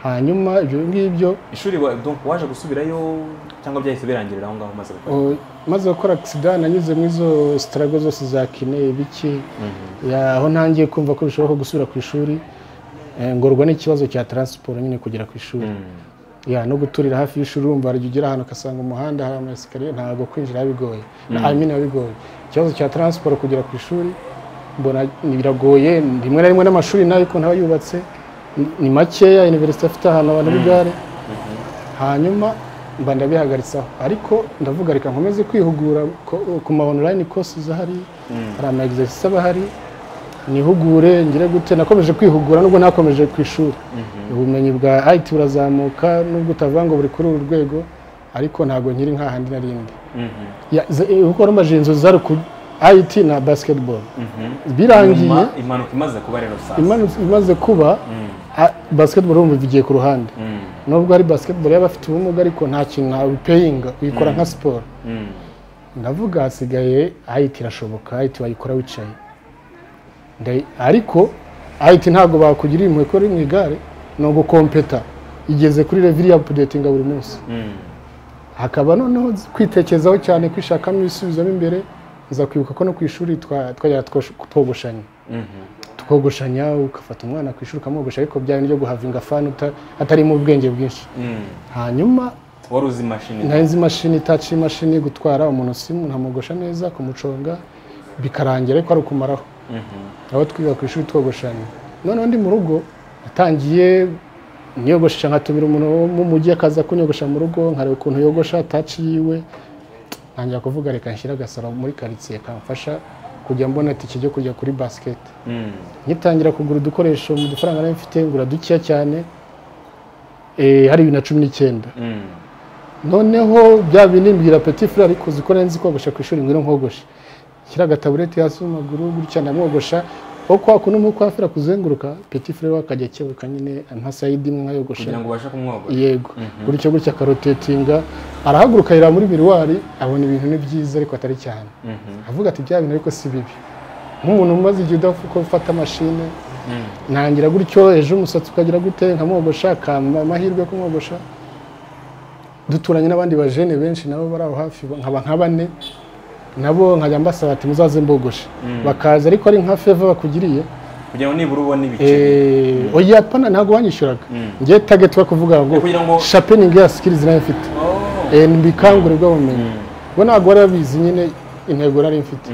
hanyuma ibyo ngibyo ishuri wa- donc waje gusubirayo cyangwa byahise birangirira aho ngaho umaze gukora O, maze gukora agisida nanyuze mu izo sitarago zose za kine ibiki Ya, aho ntangiye kumva ko bishoboka gusubira ku ishuri eh, ngorwa n'ikibazo cya taransiporo nyine kugera ku ishuri ya no guturira hafi y'ishuri urumva hari igihe ugera ahantu ugasanga umuhanda hari amasikariye ntabwo kwinjira bigoye I mean biba bigoye ikibazo cya taransiporo kugera ku ishuri mbona ni- biragoye rimwe na rimwe n'amashuri nayo ukuntu aba yubatse ni- ni makeya iniverisite afite ahantu abantu b'igare hanyuma mba ndabihagaritsemo ariko ndavuga reka nkomeze kwihugura ko- ku ma online courses ahari hari ama exercices aba ahari nihugure ngire gute nakomeje kwihugura nubwo nakomeje ku ishuri ubumenyi bwa IT burazamuka nubwo utavuga ngo buri kuri uru rwego ariko ntabwo nkiri nk'ahandi narindi kuko rumaje inzozi zari ku IT na basketball birangiye Nyuma, impanuka imaze kuba rero sasa imanu- imaze kuba a- basketball urumva igiye ku ruhande Mm, nubwo ari basketball y'abafite ubumuga ariko nta kintu ntawe upeyinga uyikora nka siporo mm, ndavuga hasigaye ayiti irashoboka ayiti wayikora wicaye Nda- ariko ayiti ntabwo bakugiriye impuhwe ko uri mu igare ni ugukompeta igeze kuri reviri ya apudetinga buri munsi mm. hakaba noneho kwitekerezaho cyane kwishakamo ibisubizo imbere nza kwibuka ko no ku ishuri twa- twajyaga twosh- twogoshanya tukogoshanya ugafata umwana ku ishuri ukamwogosha ariko bya bindi byo guhavinga fani uta- atarimo ubwenge bwinshi Mm. hanyuma wari uzi imashini nari nzi imashini itaci imashini gutwara umuntu simu ntamugosha neza kumuconga bikarangira ariko ari ukumaraho aho twiga ku ishuri twogoshanya noneho ndi mu rugo natangiye niyogoshesha nkatumira umuntu wo mu mujyi akaza kunyogosha mu rugo nkareba ukuntu yogosha taci yiwe ntangira kuvuga reka nshyire agasaro muri karitsiye kamfasha kujya mbona itike ryo kujya kuri basiketi Mm, ngitangira kugura udukoresho mu dufaranga nari mfite ngura dukeya cyane eh, hari bibiri na cumi n'icyenda mm, noneho bya bindi mbwira petit frere ariko uzi ko nzi kogosha ku ishuri ngwino nkogoshe shyira agatabureti hasi mu maguru gutya ndamwogosha aho kwa kuno mu kwafira kuzenguruka petit frere we akajya akeweka nyine nka sayidi imwe nkayogosha kugira ngo ubashe kumwogora yego gutyo gutya akarotetinga arahaguruka yira muri biriwari abona ibintu ni byiza ariko atari cyane avuga ati bya bintu ariko si bibi nk'umuntu umaze igihe udapfa uko ufata mashine ntangira gutyo ejo umusatsi ukagira gute nkamwogosha akamba amahirwe yo kumwogosha duturanye n'abandi bajene benshi nabo bari aho hafi nkaba nka bane nabo nkajya mbasaba ati muzaze mbogoshe bakaza ariko ari nka feva bakugiriye kugira ngo nibura ubone ibiceri Eh, oya pana ntabwo wanyishyuraga ngiye tageti yo kuvuga ngo kugira ngo- shapeningi ya sikirizi nayo mfite Oh. Eh, mbikangure bw'ubumenyi bo ntabwo bari babizi nyine intego nari mfite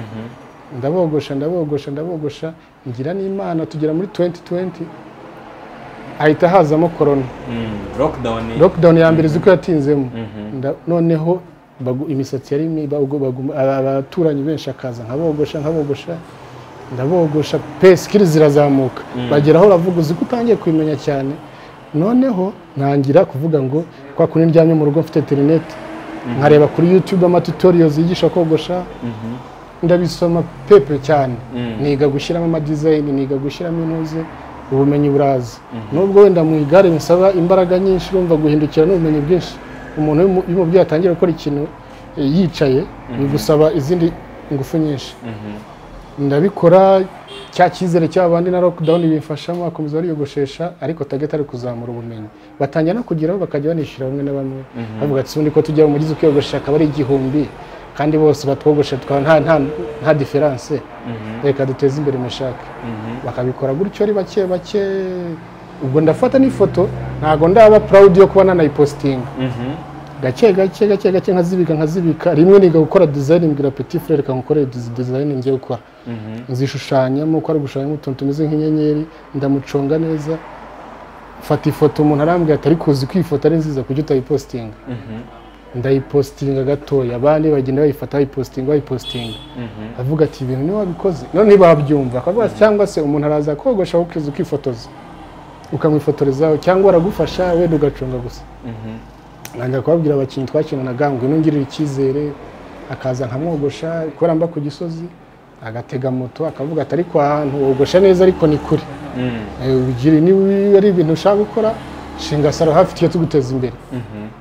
ndabogosha ndabogosha ndabogosha ngira n'imana tugera muri 2020 ahita hazamo korona Mm. lockdown lockdown ya mbere uko yatinzemo Nda- noneho bagu- imisatsi yari mi- bagu- bagu- aba- abaturanyi benshi akaza nkabogosha nkabogosha ndabogosha pe sikiri zirazamuka bagera aho uravuga uzi ko utangiye kubimenya cyane noneho ntangira kuvuga ngo kwa kundi ndyamye mu rugo mfite interineti nkareba kuri youtube amatutorials yigisha kogosha ndabisoma pepe cyane niga gushyiramo amadizayini niga gushyiramo intuze ubumenyi buraza nubwo wenda mu igare bisaba imbaraga nyinshi urumva guhindukira n'ubumenyi bwinshi umuntu iyo umu- iyo umubyeyi atangiye gukora ikintu eh, yicaye bigusaba izindi ingufu nyinshi ndabikora cya cyizere cy'abandi na lockdown bimfashamo akomeza bariyogoshesha ariko target ari kuzamura ubumenyi batangira no kugeraho bakajya banishyura bamwe na bamwe bavuga ati ubundi ko tujya mu mugizi ukiyogoshesha akaba ari igihumbi kandi bose batwogoshe tukaba nta nta nta diferanse reka duteze imbere mushake bakabikora gutyo ari bake bake ubwo ndafata n'ifoto ntabwo ndaba proud yo kuba nanayipositinga Mhm. gake gake gake gake nkazibika nkazibika rimwe niga gukora design mbwira petit frere reka nkukore dizi- design ngiye gukora nzishushanyamo uko ari gushushanyamo utuntu tumeze nk'inyenyeri ndamuconga neza mfata ifoto umuntu arambwira ati ariko uzi ko iyi foto ari nziza kujya utayipositinga ndayipositinga gatoya abandi bagenda bayifata bayipositinga bayipositinga avuga ati ibintu niba wabikoze none babyumva akavuga ati cyangwa se umuntu araza kogosha ukiza ukifotoza ukamwifotorezaho cyangwa aragufasha wenda ugaconga gusa ntangira kubabwira abakinnyi twakinanaga ngo ino ngirira icyizere akaza nkamwogosha kubera mba ku gisozi agatega moto akavuga ati ariko aha hantu wogosha neza ariko ni kure Eh, ugira niba ari ibintu ushaka gukora shinga saro hafi tujye tuguteza imbere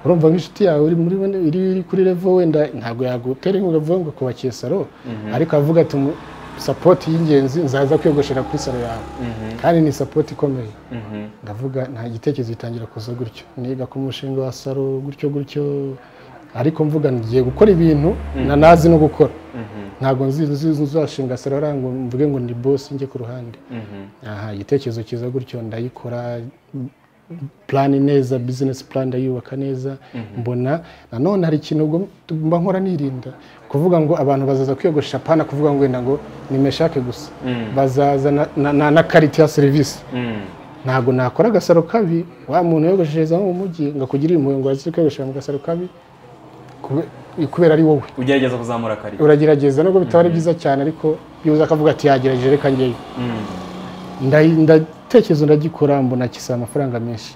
urumva nk'inshuti yawe iri muri iri iri kuri level wenda ntabwo yagutera inkunga avuga ngo kubakiye saro ariko avuga ati "Mu- sapoti y'ingenzi nzaza kwiyogoshera kuri saro yawe kandi ni sapoti ikomeye ndavuga nta gitekerezo gitangira kuza gutyo niga ku mushinga wa saro gutyo gutyo ariko mvuga ngiye gukora ibintu nanazi no gukora ntabwo nzi nzi- nzashinga saro hariya ngo mvuge ngo ni bosi njye ku ruhande aha igitekerezo cyiza gutyo ndayikora plani neza bizinesi plani ndayubaka neza mbona nanone hari ikintu ubwo mba nkora nirinda kuvuga ngo abantu bazaza kwiyogoshesha pana kuvuga ngo wenda ngo nimeshake gusa bazaza na- na- na- na karite ya serivisi Mm. ntabwo nakora agasaro kabi wa muntu wiyogosheshereza mu mujyi ngo akugirire impuhwe ngo aze kwiyogoshesha mu gasaro kabi kube- kubera ari wowe ugerageza kuzamura kare uragerageza nubwo bitaba ari byiza cyane ariko yuza akavuga ati yagerageje reka ngeyo Ndayi- ndatekereza ndagikora mbona kisaba amafaranga menshi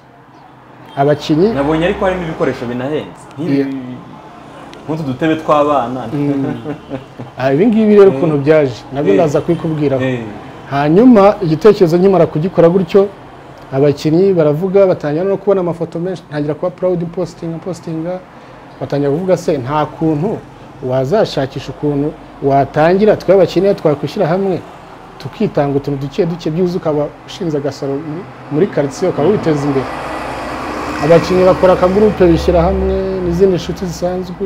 abakinnyi nabonye ariko harimo ibikoresho binahenze Iya. nk'ibi nk'utu dutebe tw'abana ah, ibi ngibi rero ukuntu byaje nabyo Eh. ndaza kubikubwiraho Eh, hanyuma igitekerezo nkimara kugikora gutyo abakinnyi baravuga batangira no kubona amafoto menshi ntangira kuba proud postinga postinga batangira kuvuga se nta kuntu wazashakisha ukuntu watangira twe abakinnyi twakwishyira hamwe tukitanga utuntu duke duke byuzuye ukaba ushinze agasaro muri- muri karitsiye ukaba witeza imbere abakinnyi bakora akagurupe bishyira hamwe n'izindi nshuti zisanzwe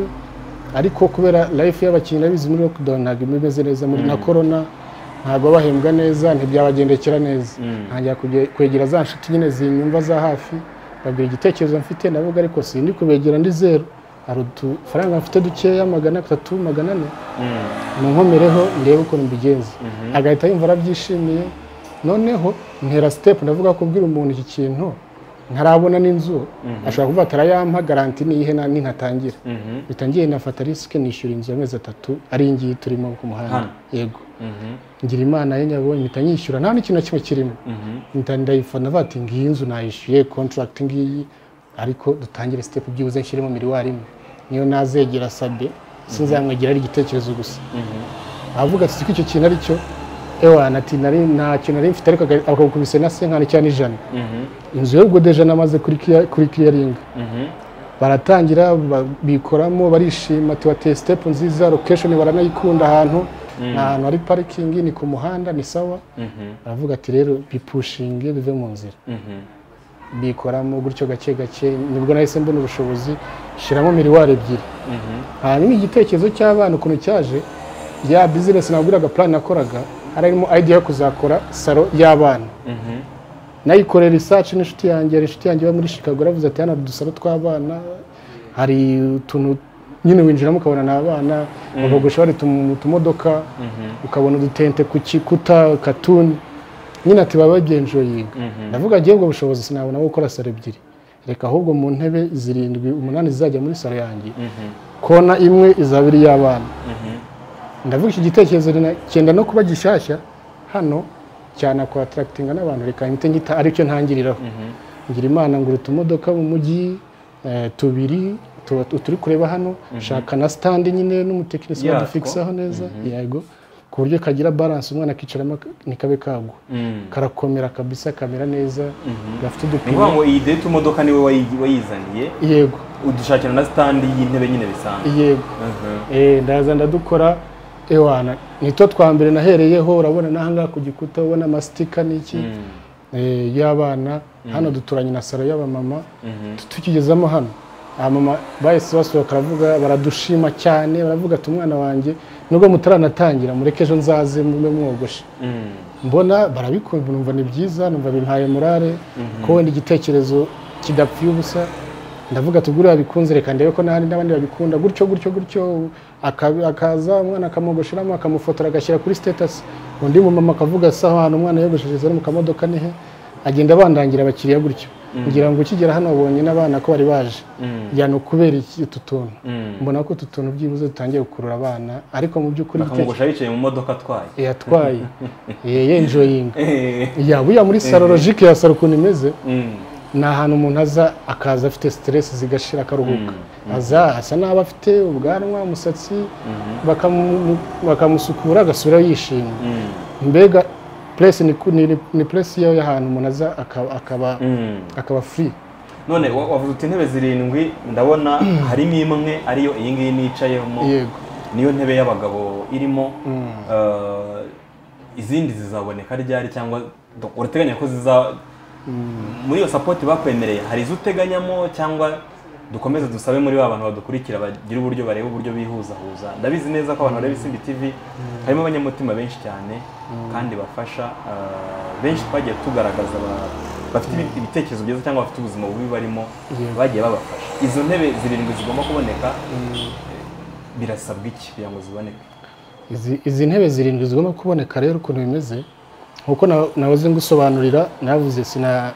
ariko kubera life y'abakinnyi urabizi muri lockdown ntabwo iba imeze neza muri na corona ntabwo bahembwa neza ntibyabagendekera neza ntangira kuge- kwegera za nshuti nyine zinyumva za hafi babwira igitekerezo mfite ndavuga ariko sindi kubegera ndi zeru hari udufaranga mfite dukeya magana atatu magana ane munkomereho ndebe ukuntu mbigenza agahita yumva arabyishimiye noneho ntera sitepu ndavuga kubwira umuntu iki kintu ntarabona n'inzu ashobora kuvuga ati arayampa garanti niyihe na- nintatangira bitangiye nafata risike nishyura inzu amezi atatu ari iyi ngiyi turimo ku muhanda Hano? yego ngira imana ye nyabonye mpita nyishyura nta n'ikintu na kimwe kirimo mpita ndayifata ndavuga ati ngiyi nzu nayishyuye contract ngiyi ariko dutangire sitepu byibuze nshyiremo miliwari imwe niyo nazegera sabe sinzamwegera ari igitekerezo gusa aravuga ati ko icyo kintu ari cyo ewana ati nari nta kintu nari mfite ariko aga- akagukubise na senkani cyangwa n'ijana inzu yo gudeja namaze kuri kiya- kuri kiyaringa baratangira ba- bikoramo barishima ati wateye sitepu nziza lokesheni baranayikunda ahantu ni ahantu hari parikingi ni ku muhanda ni sawa Mhm, aravuga ati rero bipushinge bive mu nzira mhm, bikoramo gutyo gake gake nibwo nahise mbona ubushobozi shyiramo miriwari ebyiri mhm, hanyuma igitekerezo cy'abana ukuntu cyaje ya bizinesi nabwiraga plan nakoraga harimo idea yo kuzakora salo y'abana mhm, nayikorera research n'inshuti yanjye hari inshuti yanjye iba muri Chicago yaravuze ati hano hari udusaro tw'abana hari utuntu nyine winjiramo ukabona ni abana babagosha bari mu tumodoka mhm, ukabona udutente ku kikuta katuni nyine ati baba bagenzuyinga mhm. ndavuga ngewe ubwo bushobozi sinabona bwo gukora salo ebyiri reka ahubwo mu ntebe zirindwi umunani zizajya muri salo yanjye Mhm, kona imwe izaba iri y'abana mhm, ndavuga iki gitekerezo rina- cyenda no kuba gishyashya hano cyane kwa atarakitinga n'abantu reka mpite ngita aricyo ntangiriraho mhm, ngira imana ngura utumodoka mu mujyi eh, tubiri tu- tu- turi kureba hano shaka na standi nyine n'umutekinisiye Yatwo. wadufiksaho neza yego ku buryo kagira balance umwana akicaramo ak- ntikabe kagwa mhm. karakomera kabisa kamera neza gafite ni udupine ukuvuga ngo iyi date imodoka niwe wayi- wayizaniye yego udushakira na sitandi y'intebe nyine bisanzwe yego Mhm, Eh, ndaza ndadukora ewana nitwo twa mbere nahereyeho urabona n'ahangaha ku gikuta ubona amastika n'iki mhm, eh, y'abana hano duturanye na salo y'abamama mhm, tukigezamo hano abamama bahise basohoka baravuga baradushima cyane baravuga ati umwana wanjye nubwo mutaranatangira mureke ejo nzaze mube mwogoshe mhm, mbona barabikunda numva ni byiza numva bimpaye morale ko wenda igitekerezo kidapfuye ubusa ndavuga ati buriya bikunze reka ndebe ko n'ahandi n'abandi babikunda gutyo gutyo gutyo aka- akaza umwana akamwogosheramo akamufotora agashyira kuri sitatasi undi mumama akavuga se aho hantu umwana yogosheshe ari mu kamodoka ni he agenda abandangira abakiriya gutyo ngira ngo ukigera hano wabonye n'abana ko bari baje mhm, ya ni ukubera iki utu tuntu mhm. mbona ko utu tuntu byibuze dutangiye gukurura abana ariko mu by'ukuri igitekerezo bakamugusha yicaye mu modoka atwaye yatwaye yenjoyinga Eh, yaba uya muri salo logike ya salo ukuntu imeze mhm, ni ahantu umuntu aza akaza afite siteresi zigashira akaruhuka aza asa n'aba afite ubwanwa umusatsi bakamu- bakamusukura agasubira yishimye mhm, mbega puresi ni ku- ni- ni puresi yawe y'ahantu umuntu aza aka- akaba mhm. akaba furi none wa- wavuze uti intebe zirindwi ndabona harimo imwe ariyo iyi ngiyi nicayemo yego niyo ntebe y'abagabo irimo Mm. Eh, izindi zizaboneka ryari cyangwa do- urateganya ko ziza muri iyo sapoti bakwemereye hari izo uteganyamo cyangwa dukomeze dusabe muri ba bantu badukurikira bagira uburyo bareba uburyo bihuzahuza ndabizi neza ko abantu bareba isimbi tv harimo abanyamutima benshi cyane kandi bafasha eh, benshi twagiye tugaragaza ba- bafite ibi- ibitekerezo byiza cyangwa bafite ubuzima bubi barimo Yego. bagiye babafasha izo ntebe zirindwi zigomba kuboneka birasabwa iki kugira ngo ziboneke Izi- izi ntebe zirindwi zigomba kuboneka rero ukuntu bimeze nkuko na- nahoze ngusobanurira navuze sina-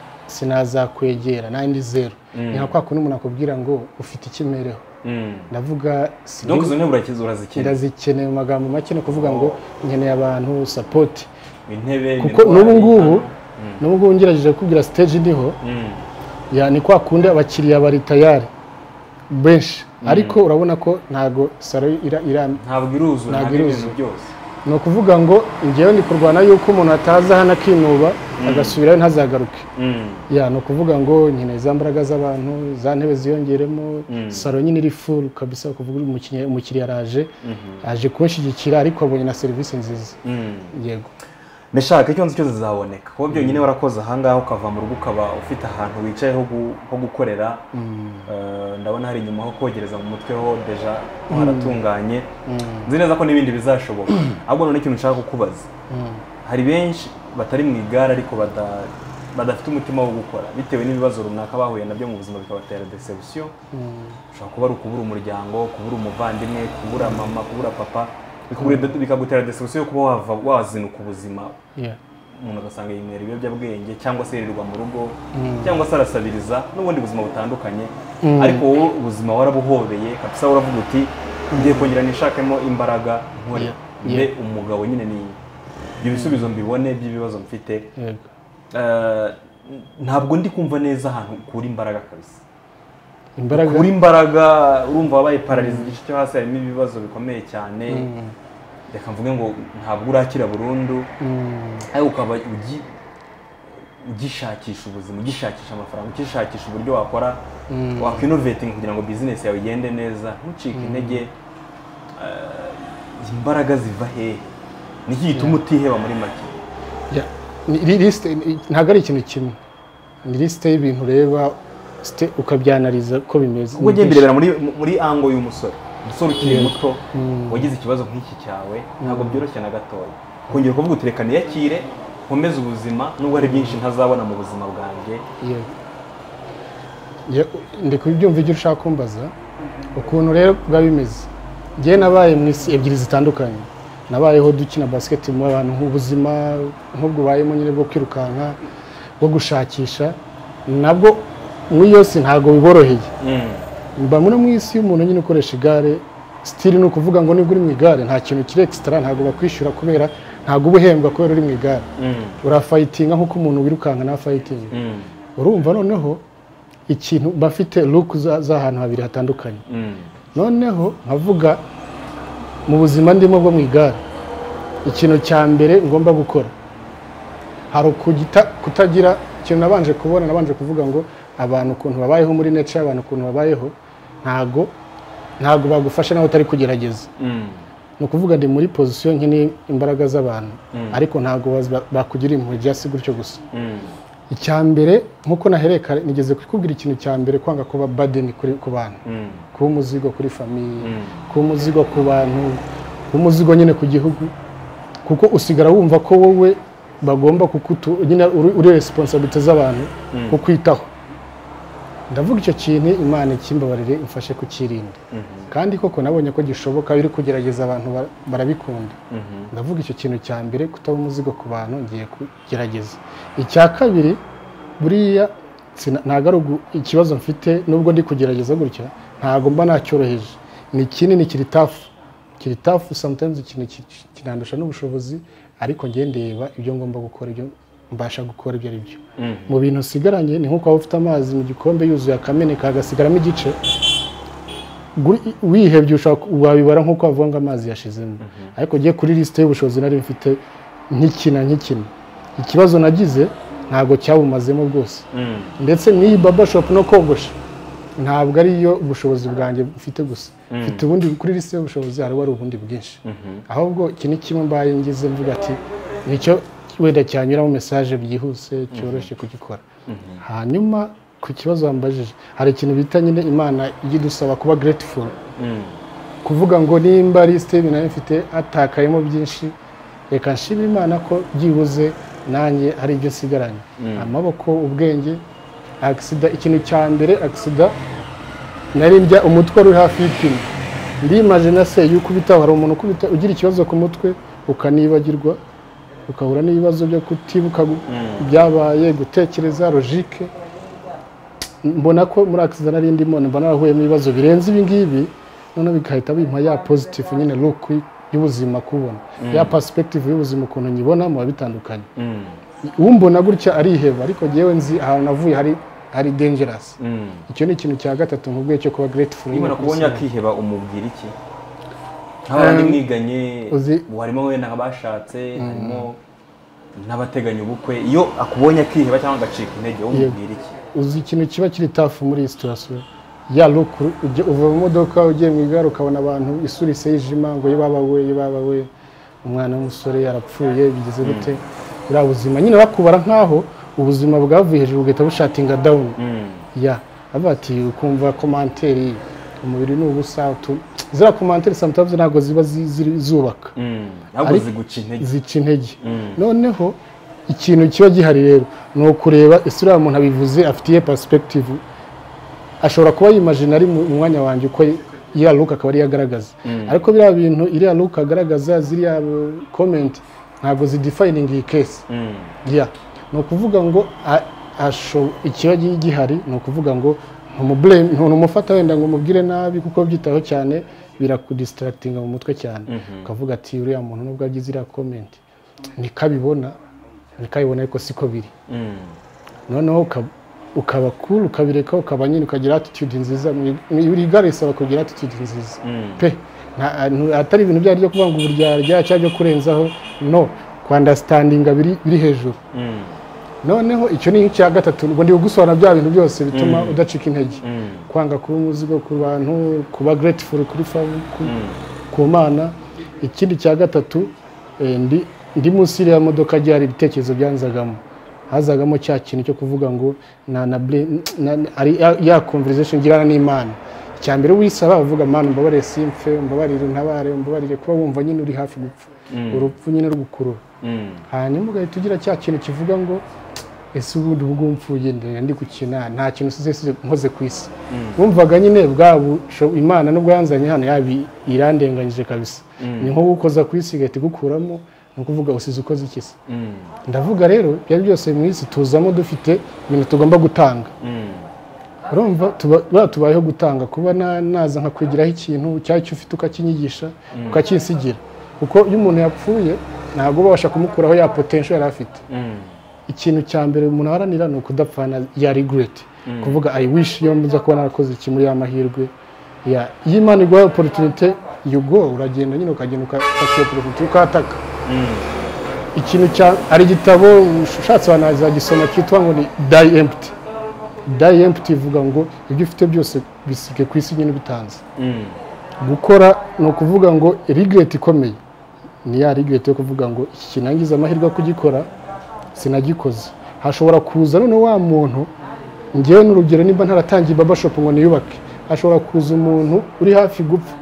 sinazakwegera nandi zeru ni nka kwa kundi umuntu akubwira ngo ufite ikimereho ndavuga si- donc izo ntebe urakizi urazikina ndazikeneye mu magambo make ni ukuvuga ngo nkeneye abantu sapoti intebe kuko imirwari, n'ubu ngubu Mm. n'ubu ngubu ngerageje kukubwira siteji iriho Mm. ya ni kwa kundi abakiriya bari tayari benshi ariko urabona ko ntago saro ira- ira- ntabwo Ntabwo iruzura ntabwo ibintu iruzura. byose ni ukuvuga ngo ngewe ndi kurwana yuko umuntu ataza hano akinuba agasubirayo ntazagaruke Mm. ya ni ukuvuga ngo nyine za mbaraga z'abantu za ntebe ziyongeremo saro nyine iri furu kabisa ukuvuga umukinnyi- umukiriya araje aje kunshyigikira ariko abonye na serivisi nziza Mm. yego ndashaka icyo nzi cyose zizaboneka kuba byonyine warakoze ahangaha ukava mu rugo ukaba ufite ahantu wicaye ho gu- ho gukorera Eh, ndabona hari inyuma ho kogereza mu mutwe ho deja ho haratunganye nzi neza ko n'ibindi bizashoboka ahubwo none ikintu nshaka kukubaza hari benshi batari mu igare ariko bada- badafite umutima wo gukora bitewe n'ibibazo runaka bahuye nabyo mu buzima bikabatera deception ushobora kuba ari ukubura umuryango kubura umuvandimwe kubura mama kubura papa bikagure- bikagutera deception yo kuba wava wazinuka ubuzima Yeah. umuntu agasanga yinywera ibiyobyabwenge cyangwa se yirirwa mu rugo cyangwa se arasabiriza n'ubundi buzima butandukanye ariko wowe ubuzima warabuhobeye kabisa uravuga uti ngiye kongera nishakemo imbaraga nkore Yeah. mbe umugabo nyine ni ibyo bisubizo mbibone by'ibibazo mfite yego Eh, ntabwo ndi kumva neza ahantu ukura imbaraga kabisa imbaraga ukura imbaraga urumva wabaye pararize igice cyo hasi harimo ibibazo bikomeye cyane reka mvuge ngo ntabwo urakira burundu Mm, ariko ukaba ugi- ugishakisha ubuzima ugishakisha amafaranga ugishakisha uburyo wakora wakwinovetinga kugira ngo bizinesi yawe igende neza ntucike intege Eh, imbaraga ziva hehe niki gituma utiheba muri make Ya, ni- ni liste ni- ntabwo ari ikintu kimwe ni lisite y'ibintu ureba site- ukabyanariza ko bimeze ubwo ugiye mbirebera muri muri ango y'umusore umusore ukiri muto wagize ikibazo nk'iki cyawe ntabwo byoroshye na gatoya kongera kuvuga uti reka niyakire nkomeze ubuzima nubwo hari byinshi ntazabona mu buzima bwanjye Yego. Ye- ndi kubyumva ibyo ushaka kumbaza ukuntu rero biba bimeze njyewe nabaye mu isi ebyiri zitandukanye nabayeho dukina basiketi mu abantu nk'ubuzima nk'ubwo ubayemo nyine bwo kwirukanka bwo gushakisha nabwo muri yose ntabwo biboroheye mba muri mu isi y'umuntu nyine ukoresha igare sitiri ni ukuvuga ngo nibwo uri mu igare nta kintu kiri ekisitara ntabwo bakwishyura kubera ntabwo uba uhembwa kubera uri mu igare urafayitinga nk'uko umuntu wirukanka nta fayitinga urumva noneho ikintu bafite luku z'ahantu habiri hatandukanye noneho nkavuga mu buzima ndimo bwo mu igare ikintu cya mbere ngomba gukora hari ukugita kutagira ikintu nabanje kubona nabanje kuvuga ngo abantu ukuntu babayeho muri nature abantu ukuntu babayeho ntago ntago bagufasha nawe utari kugerageza ni ukuvuga ndi muri pozisiyo nkeneye imbaraga z'abantu ariko ntago bazi- bakugira impuhwe byasi gutyo gusa icya mbere nk'uko nahereka nigeze kukubwira ikintu cya mbere kwanga kuba badeni kuri ku bantu kuba umuzigo kuri famiye kuba umuzigo ku bantu kuba umuzigo nyine ku gihugu kuko usigara wumva ko wowe bagomba kukutu nyine uri- uri resiponsabite z'abantu kukwitaho ndavuga icyo kintu imana ikimbabarire imfashe kukirinda kandi koko nabonye ko gishoboka biri kugerageza abantu ba- barabikunda ndavuga icyo kintu cya mbere kutaba umuzigo ku bantu ngiye kugerageza icya kabiri buriya sina- ntabwo ari ugu- ikibazo mfite nubwo ndi kugerageza gutya ntabwo mba nacyoroheje ni kinini kiri tafu kiri tafu sometimes ikintu ki- ki- kinandusha n'ubushobozi ariko njye ndeba ibyo ngomba gukora ibyo mbasha gukora ibyo ari byo mu bintu nsigaranye ni nk'uko waba ufite amazi mu gikombe yuzuye akameneka hagasigaramo igice guri- wihebye ushaka wabibara nk'uko wavuga ngo amazi yashizemo ariko ugiye kuri lisite y'ubushobozi nari mfite nkikina nkikina ikibazo nagize ntabwo cyabumazemo rwose ndetse n'iyi babashopu no kogosha ntabwo ariyo ubushobozi bwanjye mfite gusa mfite ubundi kuri lisite y'ubushobozi hari wari ubundi bwinshi ahubwo iki ni kimwe mbaye ngize mvuga ati nicyo wenda cyanyuramo mesaje byihuse cyoroshye kugikora hanyuma ku kibazo wambajije hari ikintu bita nyine imana ijya idusaba kuba grateful kuvuga ngo nimba lisite y'ibintu nari mfite hatakayemo byinshi reka nshimira imana ko byibuze nanjye hari ibyo nsigaranye amaboko ubwenge agisida ikintu cya mbere agisida nari ndya umutwe wari uri hafi y'ipine ndimaje na se yuko ubitaho hari umuntu ukubita ugira ikibazo ku mutwe ukanibagirwa ukahura n'ibibazo byo kutibuka gu- ibyabaye gutekereza logike mbona ko muri akisida nari ndimo mba narahuye n'ibibazo birenze ibi ngibi noneho bigahita bimpa ya pozitifu nyine look y'ubuzima kubona ya perspective y'ubuzima ukuntu nyibona muba bitandukanye umbona gutya ariheba ariko ngewe nzi ahantu navuye hari hari dangerous icyo ni ikintu cya gatatu nkubwiye cyo kuba grateful niba nakubonye akiheba umubwira iki nk'abandi mwiganye uzi- ubu harimo wenda abashatse harimo n'abateganya ubukwe iyo akubonye akiheba cyangwa agacika intege wowe umubwira iki uzi ikintu kiba kiri tafu muri iyi situwasiyo ya look ujya- uva mu modoka ugiye mu igare ukabona abantu isura isa yijima ngo yibaba we yibaba we umwana w'umusore yarapfuye bigeze gute buriya buzima nyine bakubara nk'aho ubuzima bwavuye hejuru bugahita bushatinga dawuni ya bavuga ati ukumva komanteri umubiri ni ubusa utu- ziriya komanteri sometimes ntabwo ziba zi- ziri- zubaka ntabwo Ariko- ziguca intege zica intege noneho ikintu kiba gihari rero ni ukureba isura y'umuntu abivuze afitiye perspective ashobora kuba yimajina ari mu mwanya wanjye uko iriya luka akaba ariyo agaragaza ariko biriya bintu iriya luka agaragaza ziriya komenti ntabwo zidefayininga iyi kesi ya ni ukuvuga ngo a- asho- ikiba gi- gihari ni ukuvuga ngo ntumubureme ntumufata wenda ngo umubwire nabi kuko byitaho cyane birakudisitaragitinga mu mutwe cyane ukavuga ati uriya muntu nubwo agize iriya komenti ntikabibona ntikabibona ariko siko biri noneho uka- ukaba cool ukabireka ukaba nyine ukagira attitude nziza mu- mu- buri gare risaba kugira attitude nziza pe nta- ntu- atari ibintu bya byo kuvuga ngo uburyarya cyangwa byo kurenzaho no kwandastandinga biri biri hejuru noneho icyo ni icya gatatu ubwo ndi gusobanura bya bintu byose bituma udacika intege kwanga kuba umuzigo ku bantu kuba grateful kuri fam ku, ku mana ikindi cya gatatu Eh, ndi- ndi munsi y'iriya modoka agiye hari ibitekerezo byanzagamo hazagamo cya kintu cyo kuvuga ngo na na bre- na- na- ari ya- ya conversation ngirana n'imana icya mbere wisaba uvuga mana umbabarire simfe umbabarire ntabare umbabarire kuba wumva nyine uri hafi gupfa urupfu nyine rugukurura Mm. hanyuma ugahita ugira cya kintu kivuga ngo ese ubundi ubwo mfuye ndende ndi gukina nta kintu usize usize nkoze ku isi wumvaga nyine bwabu sho- imana nubwo yanzanye hano yabi irandenganyije kabisa ni nko gukoza ku isi igahita igukuramo ni ukuvuga usize ukoze iki se Mm. ndavuga rero byari byose mu isi tuzamo dufite ibintu tugomba gutanga Mm. urumva tuba- buriya tubayeho gutanga kuba na- naza nkakwigiraho ikintu cyangwa icyo ufite ukakinyigisha ukakinsigira kuko iyo umuntu yapfuye ntabwo babasha kumukuraho ya potential yari afite Mm. ikintu cya mbere umuntu aharanira ni ukudapfana ya regret kuvuga i wish iyo mbuza kuba narakoze kimwe ya mahirwe ya iyo imana iguhaye opportunity you go uragenda nyine ukagenda ukafata iyo opportunity ukataka ikintu cya hari igitabo ushatse abantu bazagisoma cyitwa ngo ni die empty die empty ivuga ngo ibyo ufite byose bisige ku isi nyine bitanze Mm. gukora ni ukuvuga ngo regret ikomeye ni ya regret yo kuvuga ngo iki kinangiza amahirwe yo kugikora sinagikoze hashobora kuza noneho wa muntu ngewe n'urugero nimba ntaratangiye baba shop ngo niyubake hashobora kuza umuntu uri hafi gupfa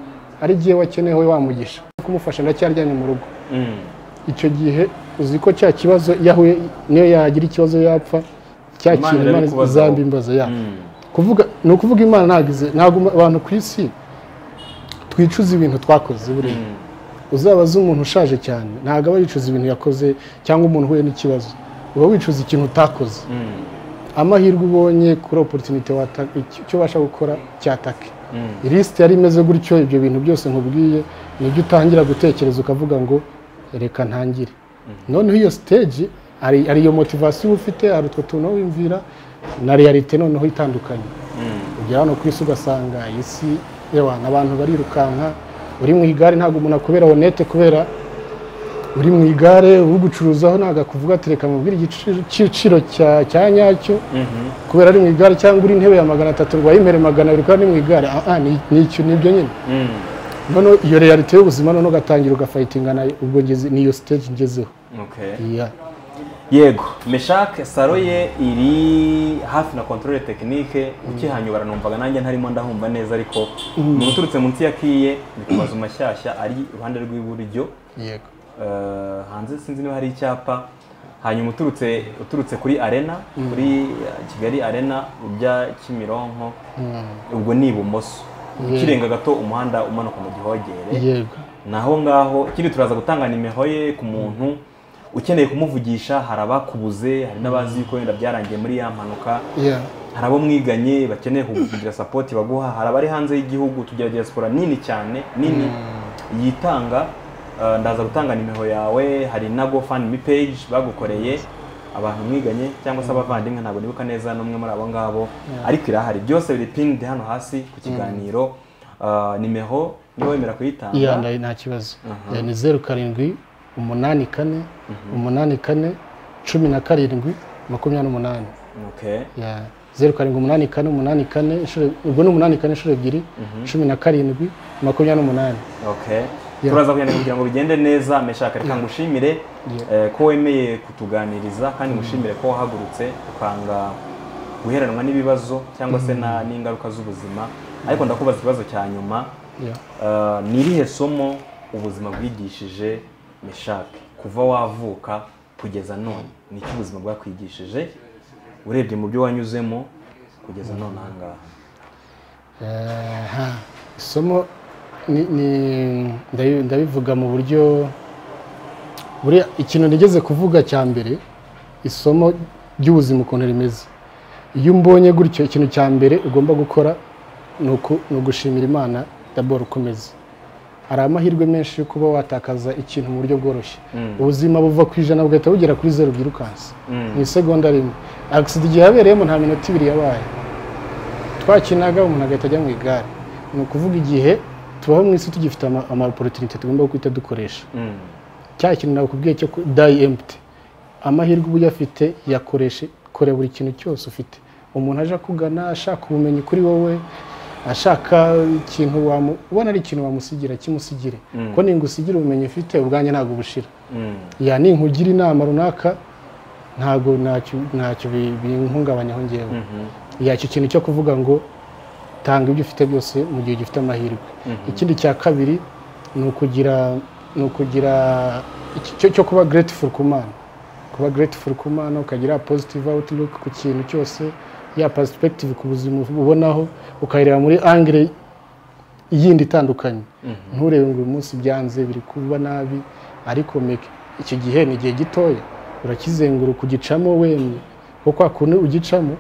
ari igihe wakenewe wamugisha kumufasha ndacyaryamye mu rugo Mm. icyo gihe uzi ko cya kibazo yahuye niyo yagira ikibazo yapfa cya Imana kintu imana irabikubazaho. izambimbaza ya Mm. kuvuga ni ukuvuga imana ntabwo izi- ntabwo abantu ku isi twicuza ibintu twakoze buriya Mm. uzabaza umuntu ushaje cyane ntabwo aba yicuza ibintu yakoze cyangwa umuntu uhuye n'ikibazo uba wicuza ikintu utakoze Mm. amahirwe ubonye kuri oporutunite wataka icyo icyo ubasha gukora cyatake Mm. ilisite yari imeze gutyo ibyo bintu byose nkubwiye nibyo utangira gutekereza ukavuga ngo reka ntangire noneho iyo siteji hari hari iyo motivasiyo uba ufite hari utwo tuntu wiyumvira na realite noneho itandukanye Mm. ujya hano ku isi ugasanga isi yewe abantu barirukanka uri mu igare ntabwo umuntu akubera honete kubera uri mu igare uri gucuruzaho ntabwo akuvuga ati reka mubwire igiciro igiciro cya cya nyacyo Mhm. kubera ari mu igare cyangwa uri intebe ya magana atatu rwaye imbere magana abiri kandi ari mu igare ah ah, ni ni icyo nibyo nyine Mm. noneho iyo realite y'ubuzima noneho ugatangira ugafayitinga nayo ubwo ngeze niyo stage ngezeho Okay. Yeah. yego meshake salo ye iri hafi na controle tekinike ukihanyobara numvaga nanjye ntarimo ndahumva neza ariko umuntu uturutse munsi ya kiye ni ku mazu mashyashya ari iruhande rw'iburyo yego Eh, hanze sinzi niba hari icyapa hanyuma uturutse uturutse kuri arena kuri eh, kigali arena ujya kimironko ubwo ni ibumoso ukirenga gato umuhanda umanuka mu gihogere yego naho ngaho ikindi turaza gutanga nimero ye ku muntu ukeneye kumuvugisha hari abakubuze hari n'abazi yuko wenda byarangiye muri ya mpanuka yeah. hari abo mwiganye bakeneye ku- kugira sapoti baguha hari abari hanze y'igihugu tugira diaspora nini cyane nini yitanga Eh, ndaza gutanga nimero yawe hari na gofundme page bagukoreye abantu mwiganye cyangwa se abavandimwe ntabwo nibuka neza n'umwe muri abo ngabo ariko irahari byose biri pinned hano hasi ku kiganiro Eh, nimero niba wemera kuyitanga iya ndayi nta kibazo Eh, ni zeru karindwi umunani kane umunani kane cumi na karindwi makumyabiri n'umunani Okay. Ya, zeru karindwi umunani kane umunani kane inshuro- ubwo ni umunani kane inshuro ebyiri cumi na karindwi makumyabiri n'umunani Okay. Turaza kuyandika kugira ngo bigende neza meshaka reka ngushimire eh, ko wemeye kutuganiriza kandi ngushimire ko wahagurutse ukanga guheranwa n'ibibazo cyangwa se na- n'ingaruka z'ubuzima ariko ndakubaza ikibazo cya nyuma Yeah. Eh, ni irihe somo ubuzima bwigishije meshake kuva wavuka kugeza none ni iki ubuzima bwakwigishije urebye mu byo wanyuzemo kugeza none aha ngaha Eh, ha. isomo ni- ni- ndabi- ndabivuga mu buryo buriya ikintu nigeze kuvuga cya mbere isomo ry'ubuzima ukuntu rimeze iyo umbonye gutyo ikintu cya mbere ugomba gukora ni uku- ni ugushimira imana daboro ukomeza hari amahirwe menshi yo kuba watakaza ikintu mu buryo bworoshye ubuzima buva ku ijana bugahita bugera kuri zeru byirukansa mu isegonda rimwe agisida igihe yabereyemo nta minota ibiri yabaye twakinaga umuntu agahita ajya mu igare ni ukuvuga igihe tubaho mu isi tugifite ama- amaopportunity tugomba guhita dukoresha Mm. cya kintu nakubwiye cyo ku- die empty amahirwe uba uyafite yakoreshe kora buri kintu cyose ufite umuntu aje akugana ashaka ubumenyi kuri wowe ashaka ikintu wamu ubona ari ikintu wamusigira kimusigire kuko ningusigira ubumenyi ufite ubwanjye ntabwo bushira ya ninkugira inama runaka ntabwo ntacyo ntacyo bi- binhungabanyaho ngewe yacyo ikintu cyo kuvuga ngo tanga ibyo ufite byose mu gihe ugifite amahirwe ikindi cya kabiri ni ukugira ni ukugira iki- cyo- cyo kuba grateful ku mana kuba grateful ku mana ukagira positive outlook ku kintu cyose ya perspective ku buzima ubonaho ukayireba muri angire yindi itandukanye nturebe ngo uyu munsi byanze biri kuba nabi ariko meke icyo gihe ni igihe gitoya urakizenguruka ugicamo wemye kuko kwa kundi ugicamo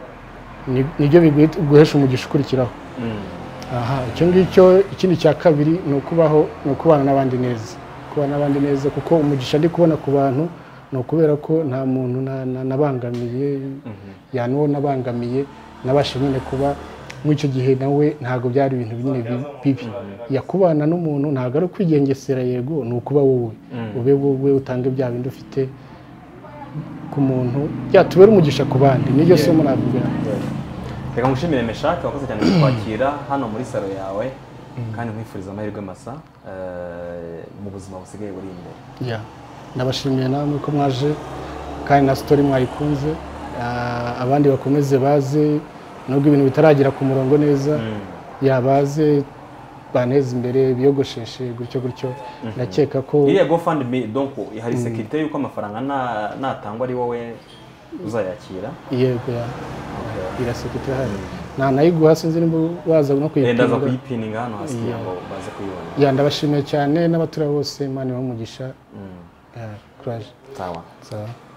ni- nibyo biguhesha umugisha ukurikiraho aha icyo ngicyo ikindi cya kabiri ni ukubaho ni ukubana n'abandi neza kubana n'abandi neza kuko umugisha ndi kubona ku bantu ni ukubera ko nta muntu na- na- nabangamiye yani uwo nabangamiye nabasha nyine kuba muri icyo gihe nawe ntabwo byari ibintu nyine bi- bibi yakubana n'umuntu ntabwo ari ukwigengesera yego ni ukuba wowe ube wowe utange bya bindi ufite ku muntu byatubera umugisha ku bandi niryo somo navuga reka ngushimire meshake wakoze cyane kutwakira hano muri salo yawe kandi nkwifuriza amahirwe masa eh, mu buzima busigaye buri imbere Ya, ndabashimiye namwe ko mwaje kandi na sitori mwayikunze Ah, abandi bakomeze baze nubwo ibintu bitaragera ku murongo neza yabaze baneze imbere biyogosheshe gutyo gutyo ndakeka ko iriya gofundme donc hari sekirite y'uko amafaranga na- natangwa ari wowe uzayakira yego ya irasekete hari ntanayiguha sinzi nimba waza no Eh, ndaza kuyitunga kuyipininga hano hasi kugira ngo baze kuyibona ya ndabashimiye cyane n'abatura bose imana ibahe umugisha kuraje sawa sawa